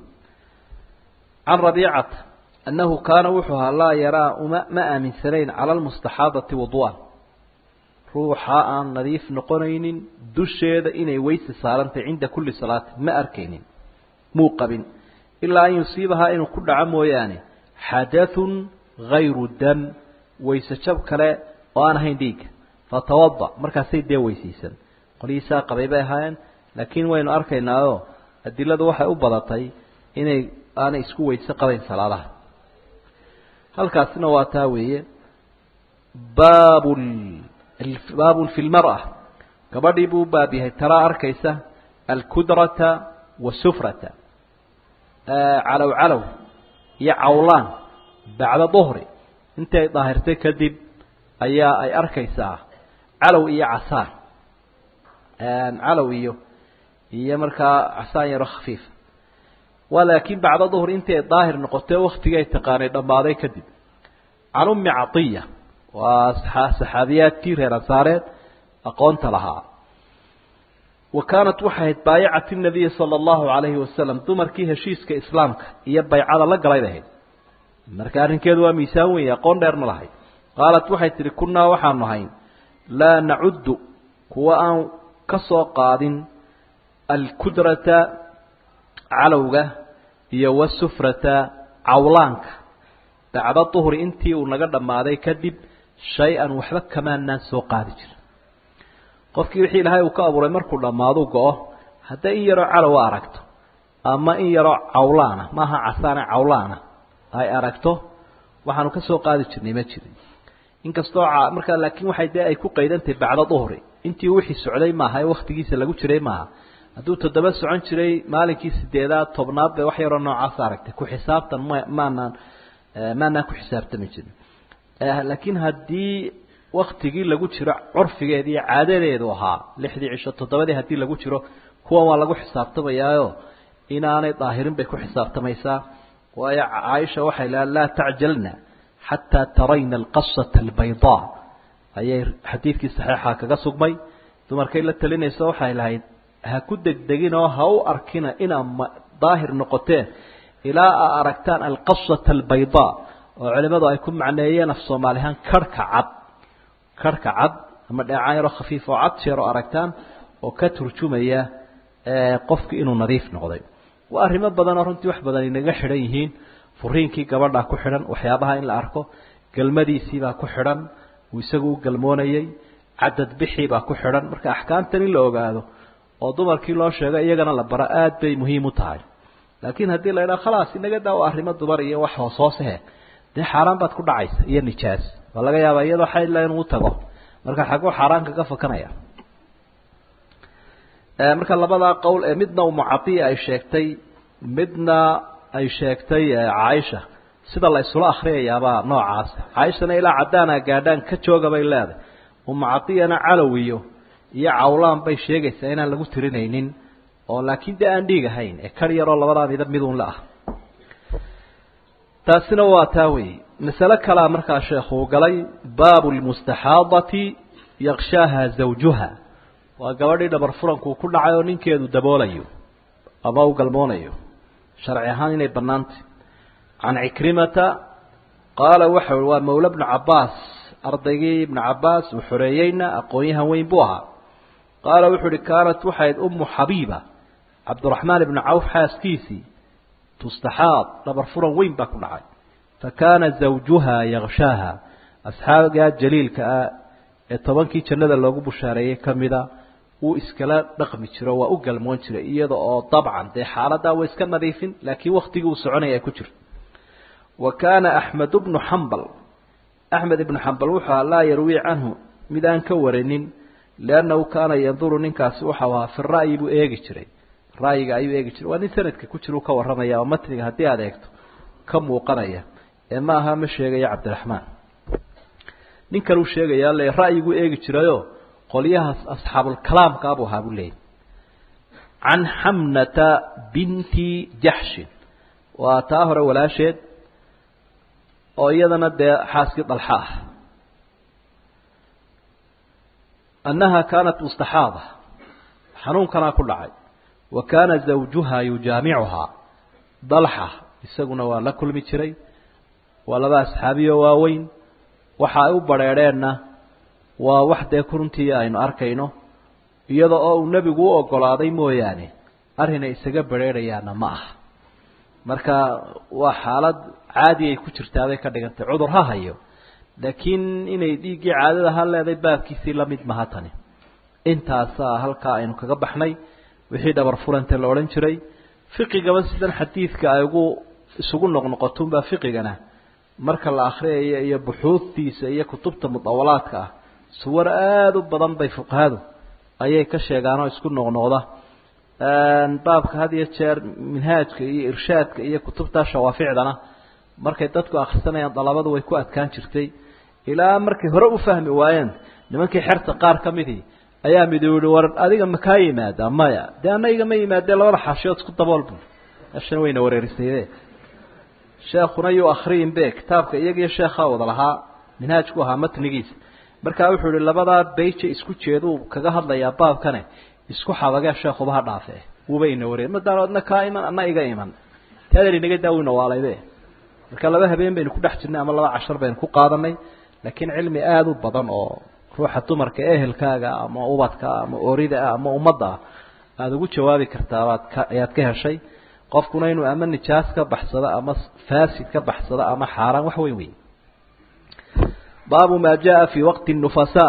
can rabiicata annahu kaana wuxuu ahaa laa yaraa uma ma aaminsanayn cala almustaxaadati wudu'an ruuxa aan nadiif noqonaynin dusheeda inay weyse saarantay cinda kulli salaati ma arkaynin muu qabin ilaa an yusiibahaa inuu ku dhaco mooyaane xadathun gayru dam weyse jab kale oo aan ahayn dhiigga fatawada markaasay dee weysaysan qolyihiisaa qabay bay ahaayeen laakiin waynu arkaynaao adiladu waxay u badatay inay aanay isku weyse qabayn salaadaha halkaasina waa taa weeye baab baabun fi lmar'a gabadhii buu baab yahay taraa arkaysa alkudrata wasufrata calow calow iyo cawlaan bacda duhri intay daahirtay kadib ayaa ay arkaysaa calow iyo casaan calow iyo iyo markaa casaan yaro khafiifa waa laakiin bacda duhri intii ay daahir noqotay waktigii ay taqaanay dhammaaday kadib can ummi catiya waa saxaabiyaadkii reer ansaareed aqoonta lahaa wa kaanat waxay ahayd baayacati nabiyi sala allahu calayhi wasalam dumarkii heshiiska islaamka iyo baycada la galayd ahayd marka arrinkeedu waa miisaan weeye aqoon dheer ma lahayd qaalat waxay tidhi kunnaa waxaanu ahayn laa nacuddu kuwa aan ka soo qaadin alkudrata calowga iyo wasufrata cawlaanka bacda duhri intii uu naga dhammaaday kadib shay-an waxba kamaanaan soo qaadi jirin qofkii wixii ilaahay uu ka abuuray markuu dhammaadu go-o hadday in yaroo calowa aragto ama in yaroo cawlaana maaha casaane cawlaana ay aragto waxaanu ka soo qaadi jirnay ma jirin inkastoo markaa laakiin waxay dee ay ku qaydantahay bacda duhri intii wixii socday maaha ee waktigiisa lagu jiray maaha hadduu toddoba socon jiray maalinkii sideedaad tobnaad bay wax yaroo noocaas aragtay ku xisaabtan ma maanaan maanaan ku xisaabtami jirin laakiin haddii waktigii lagu jiro curfigeedi iyo caadadeedu ahaa lixdii cisho toddobadii haddii lagu jiro kuwan waa lagu xisaabtamayaayo inaanay daahirin bay ku xisaabtamaysaa waayo caaisha waxay laha laa tacjalna xataa tarayna alqasata albaydaa ayay xadiidkii saxiixa kaga sugmay dumarkay la talinayso waxay lahayd ha ku degdegin oo ha u arkina inaa daahir noqoteen ilaa aa aragtaan alqasata albaydaa oo culimadu ay ku macneeyeen af soomaalihaan karhka cad karhka cad ama dheecaan yaroo khafiif oo cad jeer oo aragtaan oo ka turjumaya qofki inuu nadiif noqday waa arrimo badanoo runtii wax badan inaga xidhan yihiin furiinkii gabadhaa ku xidhan waxyaabaha in la arko galmadiisiibaa ku xidhan uu isagu u galmoonayey cadad bixiibaa ku xidhan marka axkaamtan in la ogaado oo dumarkii loo sheego iyagana la baro aada bay muhiim u tahay laakiin haddii la idhaha khalaas inaga daawo arrimo dumar iyo wax hoos hoosehe dee xaaraan baad ku dhacaysa iyo nijaas waa laga yaabaa iyadoo xayla inuu tago marka xaguu xaaraan kaga fakanaya marka labadaa qowl ee midna umucadiya ay sheegtay midna ay sheegtay caaisha sida la isula akriyayaabaa noocaas caaishana ilaa caddaana gaadhaan ka jooga bay leedahay umucadiyana calowiyo iyo cawlaan bay sheegaysaa inaan lagu tirinaynin oo laakiin dee aan dhiig ahayn ee kar yaroo labadaa midab midun la ah taasina waa taa wey masale kalea markaa sheekuu galay baabu lmustaxaadati yakshaaha zawjuha waa gabadhii dhabar furankuu ku dhacay oo ninkeedu daboolayo ama u galmoonayo sharci ahaan inay bannaantay can cikrimata qaala waxa ui waa mawla bnu cabbaas ardaygii ibnu cabbaas uu xoreeyeyna aqoon-yahan weyn buu ahaa qaala wuxuu uhi kaanat waxayd ummu xabiiba cabdiraxmaan ibnu cawf xaaskiisii tustaxaad dhabar furan weyn baa ku dhacay fa kaana zawjuha yakshaaha asxaabigaa jaliilka ah ee tobankii jannada loogu bushaareeyey ka mida uu iskala dhaqmi jiro waa u galmoon jiray iyada oo dabcan dee xaaladaa way iska nadiifin laakiin waktigii uu soconaya ay ku jirto wa kaana axmed bnu xambal axmed ibnu xambal wuxuu ahaa laa yarwii canhu mid aan ka warinin liannahu kaana yanduru ninkaasi waxau ahaa fi ra'yi buu eegi jiray ra'yiga ayuu eegi jiray waa nin sanadka ku jira u ka warramaya oo matniga haddii aada eegto ka muuqanaya ee ma aha ma sheegaya cabdiraxmaan nin kale uu sheegayaa le ra'yiguu eegi jirayoo qolyahaas asxaabulkalaamka abuu ahaa buu leeyay can xamnata binti jaxshin waa taa hore walaasheed oo iyadana dee xaaskii dalxa ah annaha kaanat mustaxaada xanuunkanaa ku dhacay wa kaana zawjuha yujaamicuhaa dalxa isaguna waa la kulmi jiray waa laba asxaabiyo waaweyn waxa ay u badrheedheenna waa wax dee runtii aynu arkayno iyada oo uu nebigu u ogolaaday mooyaane arrinay isaga badrheedhayaana ma aha marka waa xaalad caadi ay ku jirtaabay ka dhigantay cudur ha hayo laakiin inay dhiiggii caadada ha leeday baabkiisii lamid maha tani intaasaa halkaa aynu kaga baxnay wixii dhabar furante la odhan jiray fiqigaba sidan xadiidka ay ugu isugu noqnoqotunbaa fiqigana marka la akriyayo iyo buxuudtiisa iyo kutubta mudawalaadka ah suwar aada u badan bay fuqahadu ayay ka sheegaan oo isku noqnoqda baabka had iyo jeer minhaajka iyo irshaadka iyo kutubta shawaaficdana markay dadku akrisanayaan dalabadu way ku adkaan jirtay ilaa markay hore u fahmi waayeen nimankii xerta qaar ka midii ayaa mid yihi war adiga makaa yimaada maya dee ana igama yimaadee labada xaashiyood isku dabool bu meeshan wayna wareerisayde sheekuna yuu akriyin be kitaabka iyagiyo sheekhaa wada lahaa minhaajku ahaa matnigiisa markaa wuxuu ihi labadaa bayje isku jeeduu kaga hadlayaa baabkane isku xabagee sheekuba ha dhaafe wuuba ina wareer madaan adna kaa iman ana iga iman taadar inaga daawina waalayde marka laba habeen baynu ku dhex jirnay ama laba cashar baynu ku qaadanay laakiin cilmi aada u badan oo ruuxa dumarka ehelkaaga ama ubadka ama orida ah ama ummadda ah aada ugu jawaabi kartaabaad ka ayaad ka heshay qofkuna inuu ama nijaas ka baxsado ama fasid ka baxsado ama xaaraan wax weyn wey baabu ma jaa fi waqti nufasaa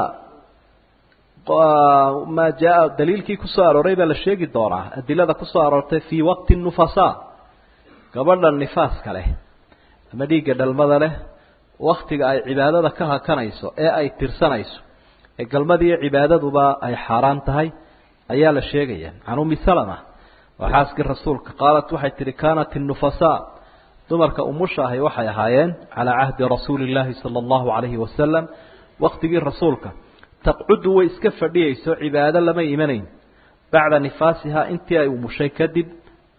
ma jaa daliilkii kusoo arooray baa la sheegi doonaa adilada kusoo aroortay fi waqti nufasaa gabadha nifaaska leh ama dhiigga dhalmada leh waktiga ay cibaadada ka hakanayso ee ay tirsanayso ee galmadiiyo cibaadaduba ay xaaraan tahay ayaa la sheegaya can umi salama waa xaaskii rasuulka qaalat waxay tihi kaanat innufasaa dumarka umusha ahi waxay ahaayeen calaa cahdi rasuuli illaahi sala allahu calayhi wasalam waktigii rasuulka taqcudu way iska fadhiyayso cibaado lama imanayn bacda nifaasihaa intii ay umushay kadib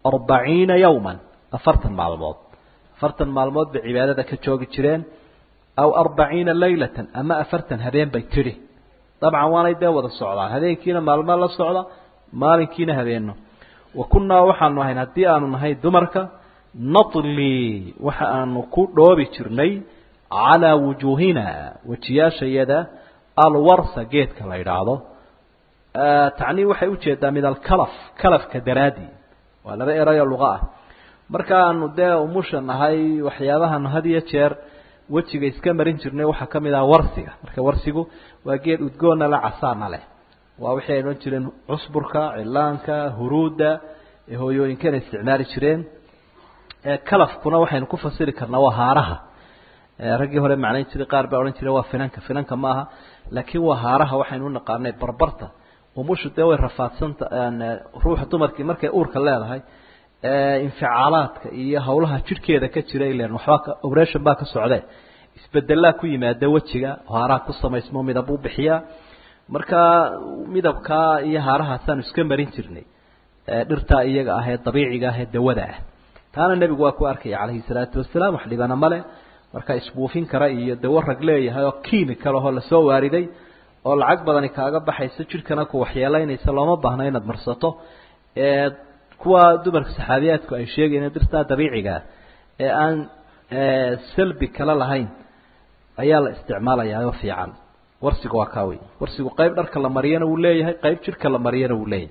arbaciina yowman afartan maalmood afartan maalmood bay cibaadada ka joogi jireen aw arbaciina laylatan ama afartan habeen bay tidhi dabcan waanay dee wada socdaan habeenkiina maalmo la socda maalinkiina habeeno wa kunnaa waxaanu ahayn haddii aanu nahay dumarka natli waxa aanu ku dhoobi jirnay calaa wujuuhina wejiyaashayada alwarsa geedka la idhaahdo tacnii waxay ujeedaa min alkalaf kalafka daraadii waa laba erayo luqa ah markaanu dee umusha nahay waxyaabahaanu had iyo jeer wejiga iska marin jirnay waxaa ka mid ah warsiga marka warsigu waa geed udgoonna le casaana leh waa wixii ay odhan jireen cusburka cilaanka huruudda ee hooyooyinkana isticmaali jireen kalafkuna waxaynu ku fasiri karnaa waa haaraha raggii hore macnayn jiray qaar baa odhan jiray waa finanka finanka ma aha laakiin waa haaraha waxaynu unaqaanay barbarta umushu dee way rafaadsanta ruuxa dumarkii markay uurka leedahay inficaalaadka iyo hawlaha jidhkeeda ka jira ilen waxbaa operation baa ka socdee isbedelaa ku yimaada wejiga haaraha ku samaysmo midab u bixiyaa markaa midabkaa iyo haarahaasaanu iska marin jirnay dhirtaa iyaga ah ee dabiiciga ah ee dawada ah taana nebigu waa ku arkaya calayhi salaatu wasalaam wax dhibana male marka isbuufin kara iyo dawo rag leeyahay oo chemical ahoo lasoo waariday oo lacag badani kaaga baxayso jidhkana ku waxyeelaynaysa looma baahno inaad marsato kuwa dumarka saxaabiyaadku ay sheegayeen dirtaa dabiicigaa ee aan salbi kala lahayn ayaa la isticmaalayaa oo fiican warsiga waa kaa wey warsigu qayb dharka la mariyana wuu leeyahay qayb jidhka la mariyana wuu leeyahay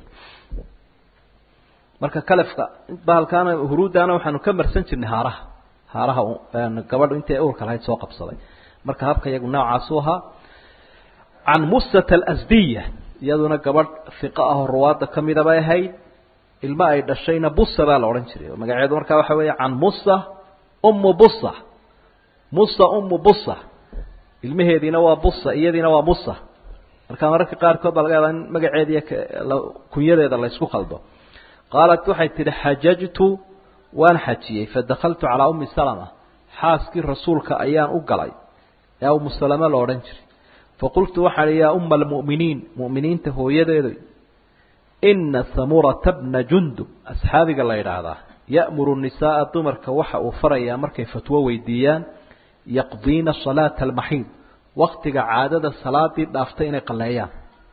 marka kalefka bahalkaana huruuddaana waxaanu ka marsan jirnay haaraha haaraha gabadhu intay uurka lahayd soo qabsaday marka habka iyagu noocaasu ahaa can musata alasdiya iyaduna gabadh fiqa ah oo ruwaadda ka mida bay ahayd ilmo ay dhashayna busa baa la odhan jiray magaceedu markaa waxa weeye can musa ummu busa musa ummu busa ilmaheediina waa busa iyadiina waa musa marka mararka qaarkood baa laga yaabaa in magaceediiy kunyadeeda la ysku khaldo qaalat waxay tidhi xajajtu waan xajiyey fadakaltu calaa ummi salama xaaskii rasuulka ayaan u galay ee umu salame la odhan jiray faqultu waxaan ihi yaa umma almu'miniin mu'miniinta hooyadeedu ina samurata bna jundub asxaabiga la yidhaahdaa ya'muru nisaaa dumarka waxa uu farayaa markay fatwo weydiiyaan yaqdiina salaata almaxiid waktiga caadada salaadii dhaaftay inay qalleeyaan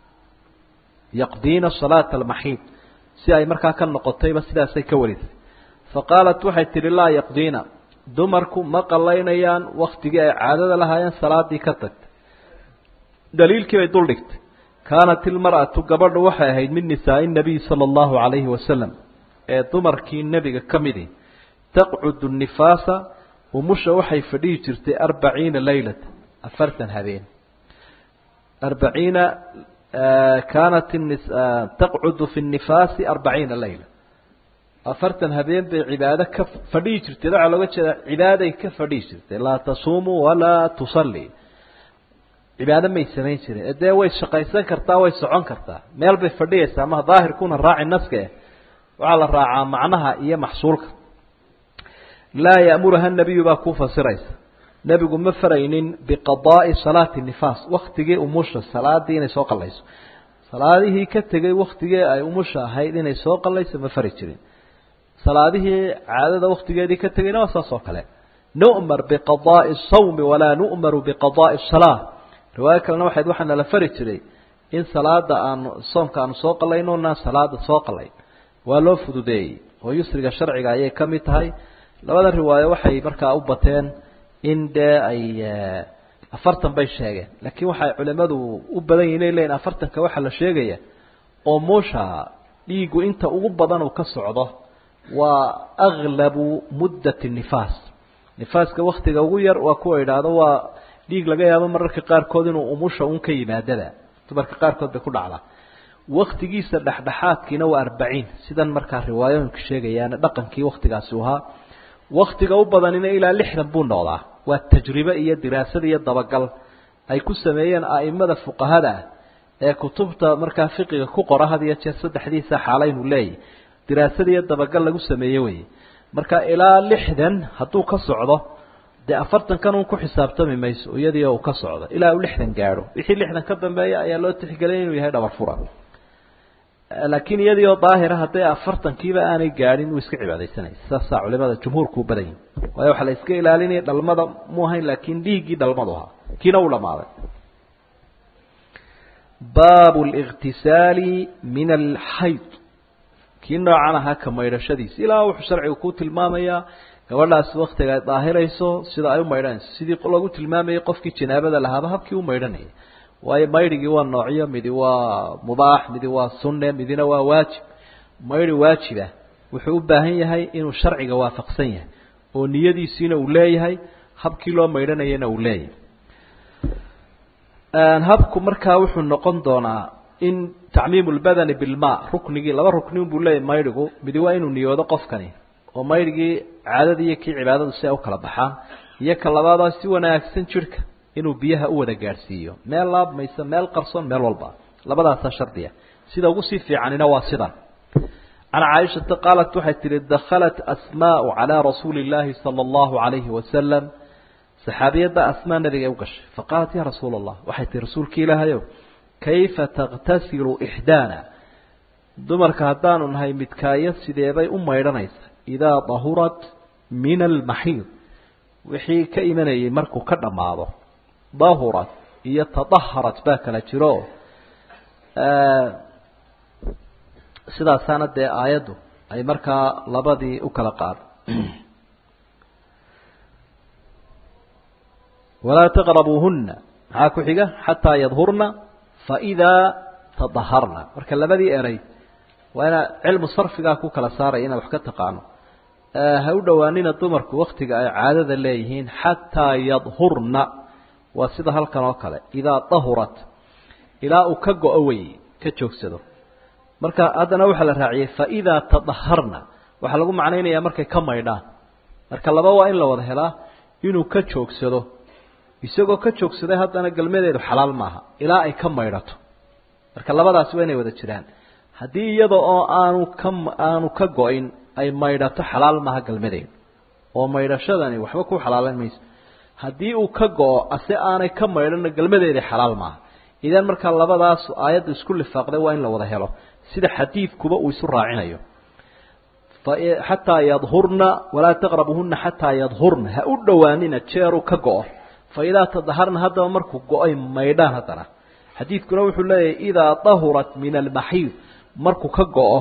yaqdiina salaata almaxiid si ay markaa ka noqotayba sidaasay ka warisay faqaalat waxay tidhi laa yaqdiina dumarku ma qallaynayaan waktigii ay caadada lahaayeen salaadii ka tagtay daliilkii bay dul dhigtay kaanat ilmar'atu gabadhu waxay ahayd min nisaa'i nabiy sala allahu calayhi wasalam ee dumarkii nebiga ka midi taqcudu nifaasa umusha waxay fadhihi jirtay arbaciina laylata afartan habeen arbaciina kaanat taqcudu fi nifaasi arbaciina layla afartan habeen bay cibaado ka fadhihi jirtay waxaa looga jeedaa cibaaday ka fadhihi jirtay laa tasuumu walaa tusalli cibaado may samayn jirin ee dee way shaqaysan kartaa way socon kartaa meel bay fadhiyaysaa maha daahirkuna raaci naska eh waxaa la raacaa macnaha iyo maxsuulka laa ya'muruha nabiyu baa ku fasiraysa nebigu ma faraynin biqadaa'i salaati nifaas waktigii umusha salaadii inay soo qallayso salaadihii ka tegay waktigii ay umusha ahayd inay soo qallayso ma fari jirin salaadihii caadada waktigeedii ka tegayna waa saas oo kale nu'mar biqadaa'i sawmi walaa nu'maru biqadaa'i salaa riwaayo kalena waxayd waxaa nala fari jiray in salaada aanu soomka aanu soo qalayno na salaada soo qalay waa loo fududeeyey oo yusriga sharciga ayay ka mid tahay labada riwaayo waxay markaa u bateen in dee ay afartan bay sheegeen laakiin waxay culimadu u badan yihin inay leyiin afartanka waxaa la sheegaya oo muusha dhiigu inta ugu badan uu ka socdo waa aglabu muddati nifaas nifaaska waktiga ugu yar waa kuwa idhaahdo waa dhiig laga yaabo mararka qaarkood inuu umusha un ka yimaadaba dumarka qaarkood bay ku dhacdaa waktigiisa dhexdhexaadkiina waa arbaciin sidan markaa riwaayooyinka sheegayaan dhaqankii waktigaasi ahaa waktiga u badanina ilaa lixdan buu noqdaa waa tajribe iyo diraasad iyo dabagal ay ku sameeyeen a'imada fuqahada ah ee kutubta markaa fiqiga ku qora had iyo jeer saddexdiisa xaalaynu leeyahy diraasad iyo dabagal lagu sameeye weye marka ilaa lixdan hadduu ka socdo dee afartankan un ku xisaabtami mayso iyadii uu ka socdo ilaa uu lixdan gaadho wixii lixdan ka dambeeya ayaa loo tixgeliyay inuu yahay dhabar fura laakiin iyadii oo daahira hadday afartankiiba aanay gaadhin wuu iska cibaadaysanaya saasaa culimada jumhuurku u badan yihin waayo waxaa la iska ilaalinaya dhalmada mu ahayn laakiin dhiiggii dhalmadu ahaa kiina uu dhamaaday baabu اlاktisaali min alxayd kii noocan ahaa ka maydhashadiisa ilaa wuxuu sharcigu ku tilmaamayaa gabadhaas waktiga ay daahirayso sida ay u maydhanayso sidii lagu tilmaamayay qofkii janaabada lahaaba habkii u maydhanayay waayo maydhigii waa noocyo midi waa mubaax midi waa sunne midina waa waajib maydhi waajiba wuxuu u baahan yahay inuu sharciga waafaqsan yahay oo niyadiisiina uu leeyahay habkii loo maydhanayana uu leeyahay habku markaa wuxuu noqon doonaa in tacmiim lbadani bilma ruknigii laba ruknin buu leeyahay maydhigu midi waa inuu niyoodo qofkani oo maydhigii caadada iyo kii cibaadadu si ay u kala baxaan iyo ka labaadoo si wanaagsan jidhka inuu biyaha u wada gaadhsiiyo meel laabmaysa meel qarsoon meel walba labadaasaa shardiya sida ugu sii fiicanina waa sidan can caaishata qaalat waxay tihi dakhalat asmaau calaa rasuuli illaahi sala allahu calayhi wasalam saxaabiyadda asmaa nabiga u gashay faqaalat ya rasuula allah waxay tihi rasuulka ilaahayow kayfa takhtasilu ixdaana dumarka haddaanu nahay midkaayo sideebay u maydhanaysa idaa dahurat min almaxiid wixii ka imanayay markuu ka dhammaado dahurat iyo tadaharat baa kala jiro sidaasaana dee aayaddu ay markaa labadii u kala qaad walaa taqrabuuhuna maxaa ku xiga xataa yadhurna faidaa tadaharna marka labadii eray waa inaa cilmu sarfigaa ku kala saaraya inaad wax ka taqaano ha u dhowaanina dumarku waktiga ay caadada leeyihiin xataa yadhurna waa sida halkan oo kale idaa dahurat ilaa uu ka go-o wey ka joogsado marka haddana waxaa la raaciyey faidaa tadaharna waxaa lagu macnaynayaa markay ka maydhaan marka laba waa in la wada helaa inuu ka joogsado isagoo ka joogsaday haddana galmadeedu xalaal maaha ilaa ay ka maydhato marka labadaasi waa inay wada jiraan haddii iyada oo aanu ka aanu ka go-in ay maydhato xalaal maaha galmadeedu oo maydhashadani waxba ku xalaalan mayso haddii uu ka go-o ase aanay ka maydhana galmadeeda xalaal maaha idan markaa labadaas aayadda isku lifaaqday waa in la wada helo sida xadiidkuba uu isu raacinayo xataa yadhurna walaa taqrabuhuna xataa yadhurna ha u dhowaanina jeeru ka go-o fa idaa tadaharna haddaba markuu go-ay maydhaan haddana xadiidkuna wuxuu leeyahay idaa dahurat min almaxiid markuu ka go-o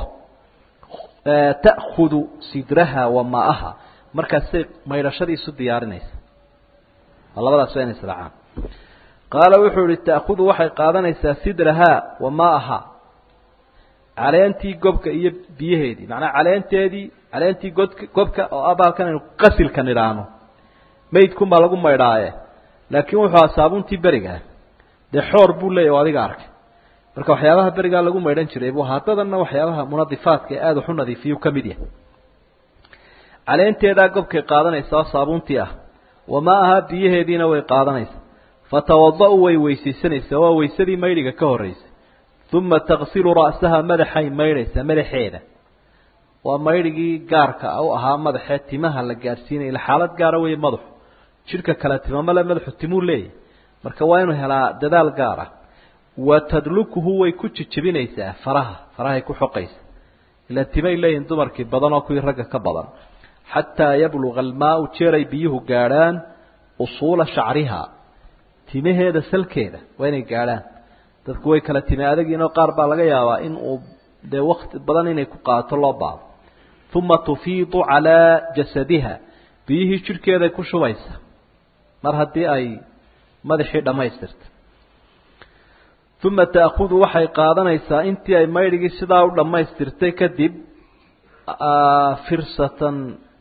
ta'khudu sidraha wa maa'aha markaasay maydhashadii isu diyaarinaysa labadaas waa inay israacaan qaala wuxuu ihi ta'khudu waxay qaadanaysaa sidrahaa wa maa'aha caleentii gobka iyo biyaheedii macnaa caleenteedii caleentii god gobka oo abaalkan aynu qasilka nidhaahno maydkun baa lagu maydhaaye laakiin wuxuu ahaa saabuuntii berigaa dee xoor buu leeyahy o adiga arkay marka waxyaabaha berigaa lagu maydhan jiray buu haddadanna waxyaabaha munadifaadka ee aada waxu nadiifiyuu ka mid yahay caleenteedaa gobkay qaadanaysa oo saabuuntii ah wamaa ahaa biyaheediina way qaadanaysa fatawada-u way weysaysanaysaa waa weysadii maydhiga ka horreysay uma taksilu ra'saha madaxay maydhaysaa madaxeeda waa maydhigii gaarka u ahaa madaxee timaha la gaadhsiinaya ila xaalad gaara weeye madaxu jidhka kale timamale madaxu timuu leeyahy marka waa inuu helaa dadaal gaara wa tadlukuhu way ku jijebinaysaa faraha farahay ku xoqaysa ila timay leeyihin dumarkii badan oo kuwii ragga ka badan xataa yabluga almaau jeeray biyuhu gaadhaan usuula shacriha timaheeda salkeeda waa inay gaadhaan dadku way kala time adagiinoo qaar baa laga yaabaa in uu dee wakti badan inay ku qaato loo baado uma tufiidu calaa jasadiha biyihii jidhkeeday ku shubaysa mar haddii ay madaxii dhammaystirta uma ta'khudu waxay qaadanaysaa intii ay maydhigii sidaa u dhammaystirtay kadib firsatan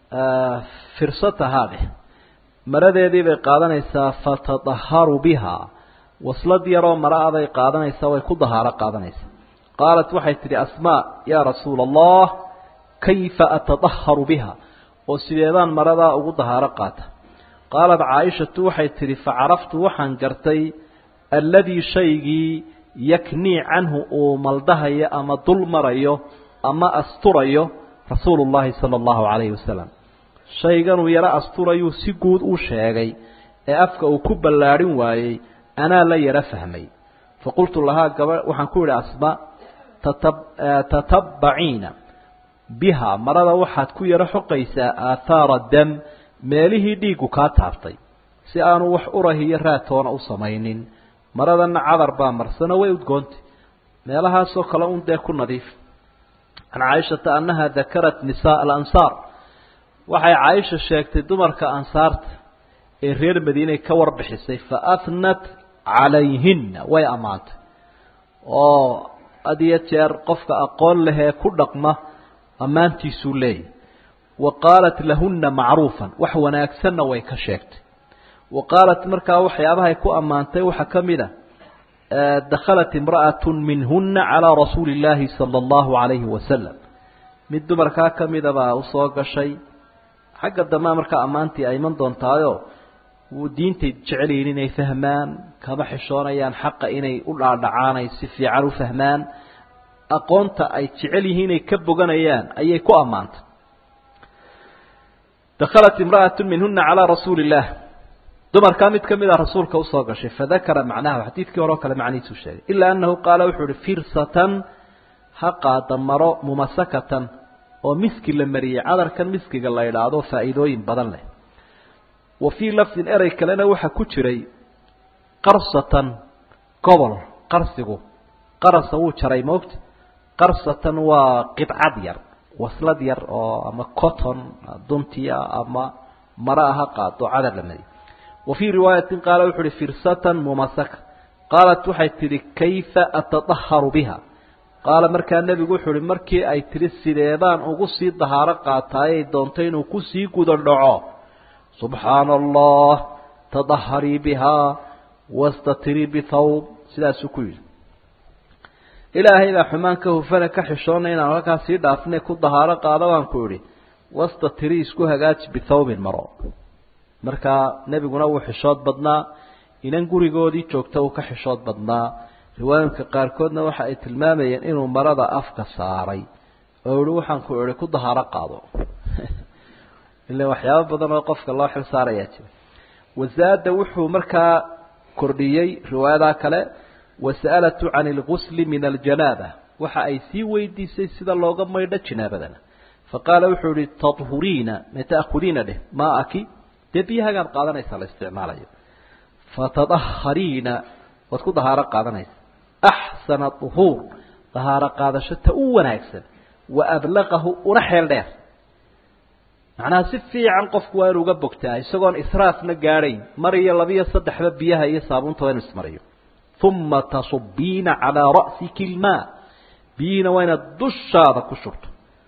firsatahaa dheh maradeedii bay qaadanaysaa fatadaharu biha waslad yaroo mara a bay qaadanaysaa way ku dahaaro qaadanaysaa qaalat waxay tidhi asmaa yaa rasuula allah kayfa atadaharu biha oo sideedaan maradaa ugu dahaaro qaata qaalat caaishatu waxay tidhi facaraftu waxaan gartay alladii shaygii yaknii canhu uu maldahayo ama dul marayo ama asturayo rasuulu llahi sala allahu calayhi wasalam shayganuu yaro asturayuu si guud u sheegay ee afka uu ku ballaadhin waayey anaa la yaro fahmay faqultu lahaa gaba waxaan ku idhi asma tatabbaciina biha marada waxaad ku yaro xoqaysaa aathaara dam meelihii dhiiggu kaa taabtay si aanu wax urahiyo raatoona u samaynin maradana cadar baa marsano way udgoontay meelahaasoo kale un dee ku nadiif can caaishata annaha dakarat nisaa alansaar waxay caaisha sheegtay dumarka ansaarta ee reer madiinay ka warbixisay fa athnat calayhinna way ammaantay oo had iyo jeer qofka aqoon lehee ku dhaqma ammaantiisuu leeyahy wa qaalat lahunna macruufan wax wanaagsanna way ka sheegtay wa qaalat markaa waxyaabahay ku ammaantay waxaa ka mid a dakhalat imra'atu minhuna calaa rasuuli illaahi sala allahu calayhi wasalam mid dumarkaa ka mida baa usoo gashay xagga dambea markaa ammaantii ay iman doontaayo wuu diintay jecel yihin inay fahmaan kama xishoonayaan xaqa inay u dhaadhacaan ay si fiican u fahmaan aqoonta ay jecel yihiin inay ka boganayaan ayay ku ammaantay dakhalat imra'atu minhuna calaa rasuuli illah dumarkaa mid ka mid a rasuulka usoo gashay fadakara macnaha xadiidkii hore oo kale macnihiisuu sheegay ilaa annahu qaala wuxuu uhi firsatan ha qaada maro mumasakatan oo miski la mariyey cadarkan miskiga la idhaahdo faa'iidooyin badan leh wa fii lafdin erey kalena waxaa ku jiray qarsatan gobol qarsigu qarasa wuu jaray moogta qarsatan waa qidcad yar waslad yar oo ama cotton duntiya ama maro aha qaado cadar la mariyey wa fii riwaayatin qaala wuxu uhi firsatan mumasaka qaalat waxay tidhi kayfa atadaharu biha qaala markaa nebigu wuxuu uhi markii ay tidhi sideedaan ugu sii dahaaro qaataayay doontay inuu kusii guda dhaco subxaana allah tadaharii bihaa wastatirii bithawb sidaasuu ku yidhi ilaahay baa xumaan ka hufana ka xishoona inaan halkaa sii dhaafne ku dahaaro qaado baan ku idhi wastatirii isku hagaaji bithawbin maro markaa nebiguna wuu xishood badnaa inan gurigoodii joogta uu ka xishood badnaa riwaayinka qaarkoodna waxa ay tilmaamayeen inuu marada afka saaray oo ihi waxaan ku ihi ku dahaaro qaado ila waxyaabo badan oo qofka loo xil saarayaa jira wazaada wuxuu markaa kordhiyey riwaayadaa kale wasa'alatu can ilgusli min aljanaaba waxa ay sii weydiisay sida looga maydho jinaabadana faqaala wuxuu ihi tadhuriina ma ta'khudiina dheh maaki dee biyahagaad qaadanaysaa la isticmaalayo fatadahariina waad ku dahaaro qaadanaysa axsana duhuur dahaaro qaadasho ta u wanaagsan wa ablaqahu una xeel dheer macnaha si fiican qofku waa inu uga bogtaa isagoon israafna gaadhayn mar iyo labiyo saddexba biyaha iyo saabuunta waa inu ismariyo uma tasubiina calaa ra'siki ilmaa biyihiina waa inaad dushaada ku shubto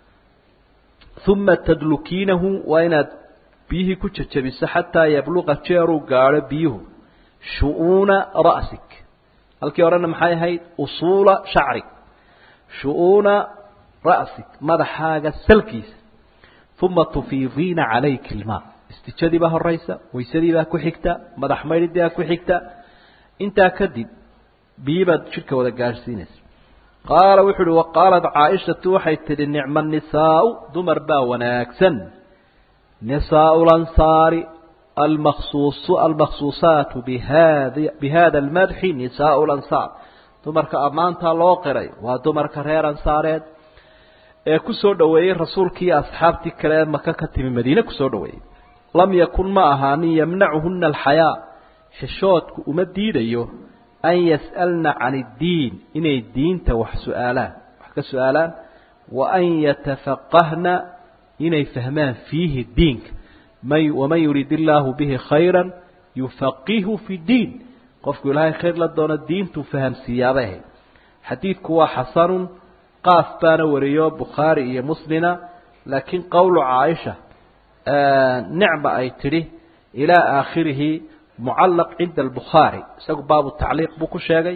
uma tadlukiinahu waa inaad biyihii ku jajabiso xataa yabluqa jeeruu gaadho biyuhu shu-uuna ra'sik halkii horena maxay ahayd usuula shacrig shu-uuna ra'sik madaxaaga salkiisa uma tufiidiina calayka ilmaa istijadii baa horaysa waysadii baa ku xigta madax maydhidii baa ku xigta intaa kadib biyi baad jidhka wada gaadhsiinaysa qaala wuxuu uhi waqaalat caaishatu waxay tidhi nicma nisaau dumar baa wanaagsan nisaau lansaari almaksuus almaksuusaatu bihadi bihada almadxi nisaau lansaar dumarka ammaantaa loo qiray waa dumarka reer ansaareed ee ku soo dhoweeyey rasuulkii iyo asxaabtii kale ee maka ka timi madiine kusoo dhoweeyey lam yakun ma ahaanin yamnacuhuna alxayaa xishoodku uma diidayo an yas'alna can iddiin inay diinta wax su-aalaan wax ka su-aalaan wa an yatafaqahna inay fahmaan fiihi diinka may waman yurid illaahu bihi khayra yufaqihu fi diin qofku ilaahay khayr la doono diintuu fahamsiiyaabay ahayd xadiidku waa xasanun qaaf baana wariyo bukhaari iyo muslina laakiin qowlu caaisha nicma ay tidhi ilaa aakhirihi mucallaq cinda albukhaari isagu baabu tacliiq buu ku sheegay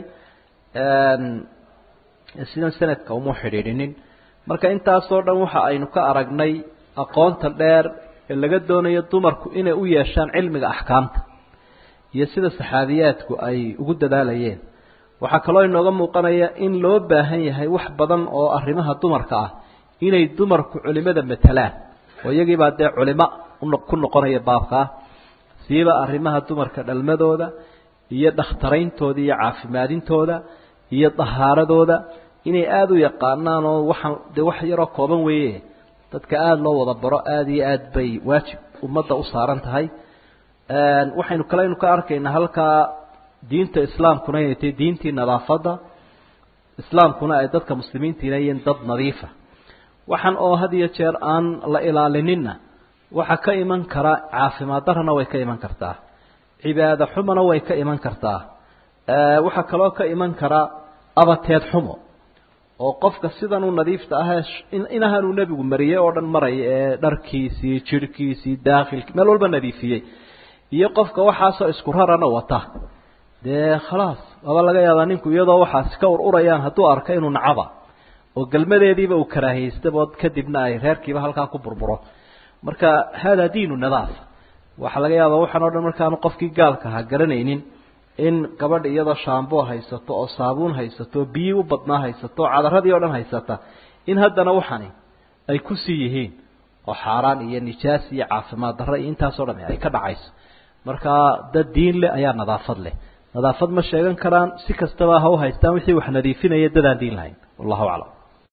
sidan sanadka uma xidhiidhinin marka intaasoo dhan waxa aynu ka aragnay aqoonta dheer ee laga doonayo dumarku inay u yeeshaan cilmiga axkaamta iyo sida saxaabiyaadku ay ugu dadaalayeen waxaa kaloo inooga muuqanaya in loo baahan yahay wax badan oo arrimaha dumarka ah inay dumarku culimada matalaan oo iyagiibaa dee culimo ku noqonaya baabkaa siiba arrimaha dumarka dhalmadooda iyo dhakhtarayntooda iyo caafimaadintooda iyo dahaaradooda inay aada u yaqaanaan oo waxaan dee wax yaroo kooban weeye dadka aada loo wada baro aada iyo aad bay waajib ummadda u saaran tahay waxaynu kaleynu ka arkaynaa halkaa diinta islaamkuna inay tahay diintii nadaafadda islaamkuna ay dadka muslimiintiina yihiin dad nadiifa waxaan oo had iyo jeer aan la ilaalinina waxaa ka iman kara caafimaad darana way ka iman kartaa cibaado xumona way ka iman kartaa waxaa kaloo ka iman kara abateed xumo oo qofka sidan u nadiifta ahee inahanuu nebigu mariyey oo dhan maraya ee dharkiisii jirhkiisii daakhilkii meel walba nadiifiyey iyo qofka waxaasoo isku rarana wata dee khalaas waaba laga yaabaa ninku iyadoo waxaasi ka ur urayaan hadduu arka inuu nacaba oo galmadeediiba uu karaahiystaba kadibna ay reerkiiba halkaa ku burburo marka hada diinu nadaafa waxaa laga yaabaa waxaan o dhan markaanu qofkii gaalka ahaa garanaynin in gabadha iyadoo shaambo haysato oo saabuun haysato oo biyi u badnaa haysato oo cadaradii o dhan haysata in haddana waxani ay kusii yihiin oo xaaraan iyo nijaas iyo caafimaad darro iyo intaasoo dham ay ka dhacayso marka dad diin leh ayaa nadaafad leh nadaafad ma sheegan karaan si kastaba ha u haystaan wixii wax nadiifinaya dadaan diin lahayn wallahu aclam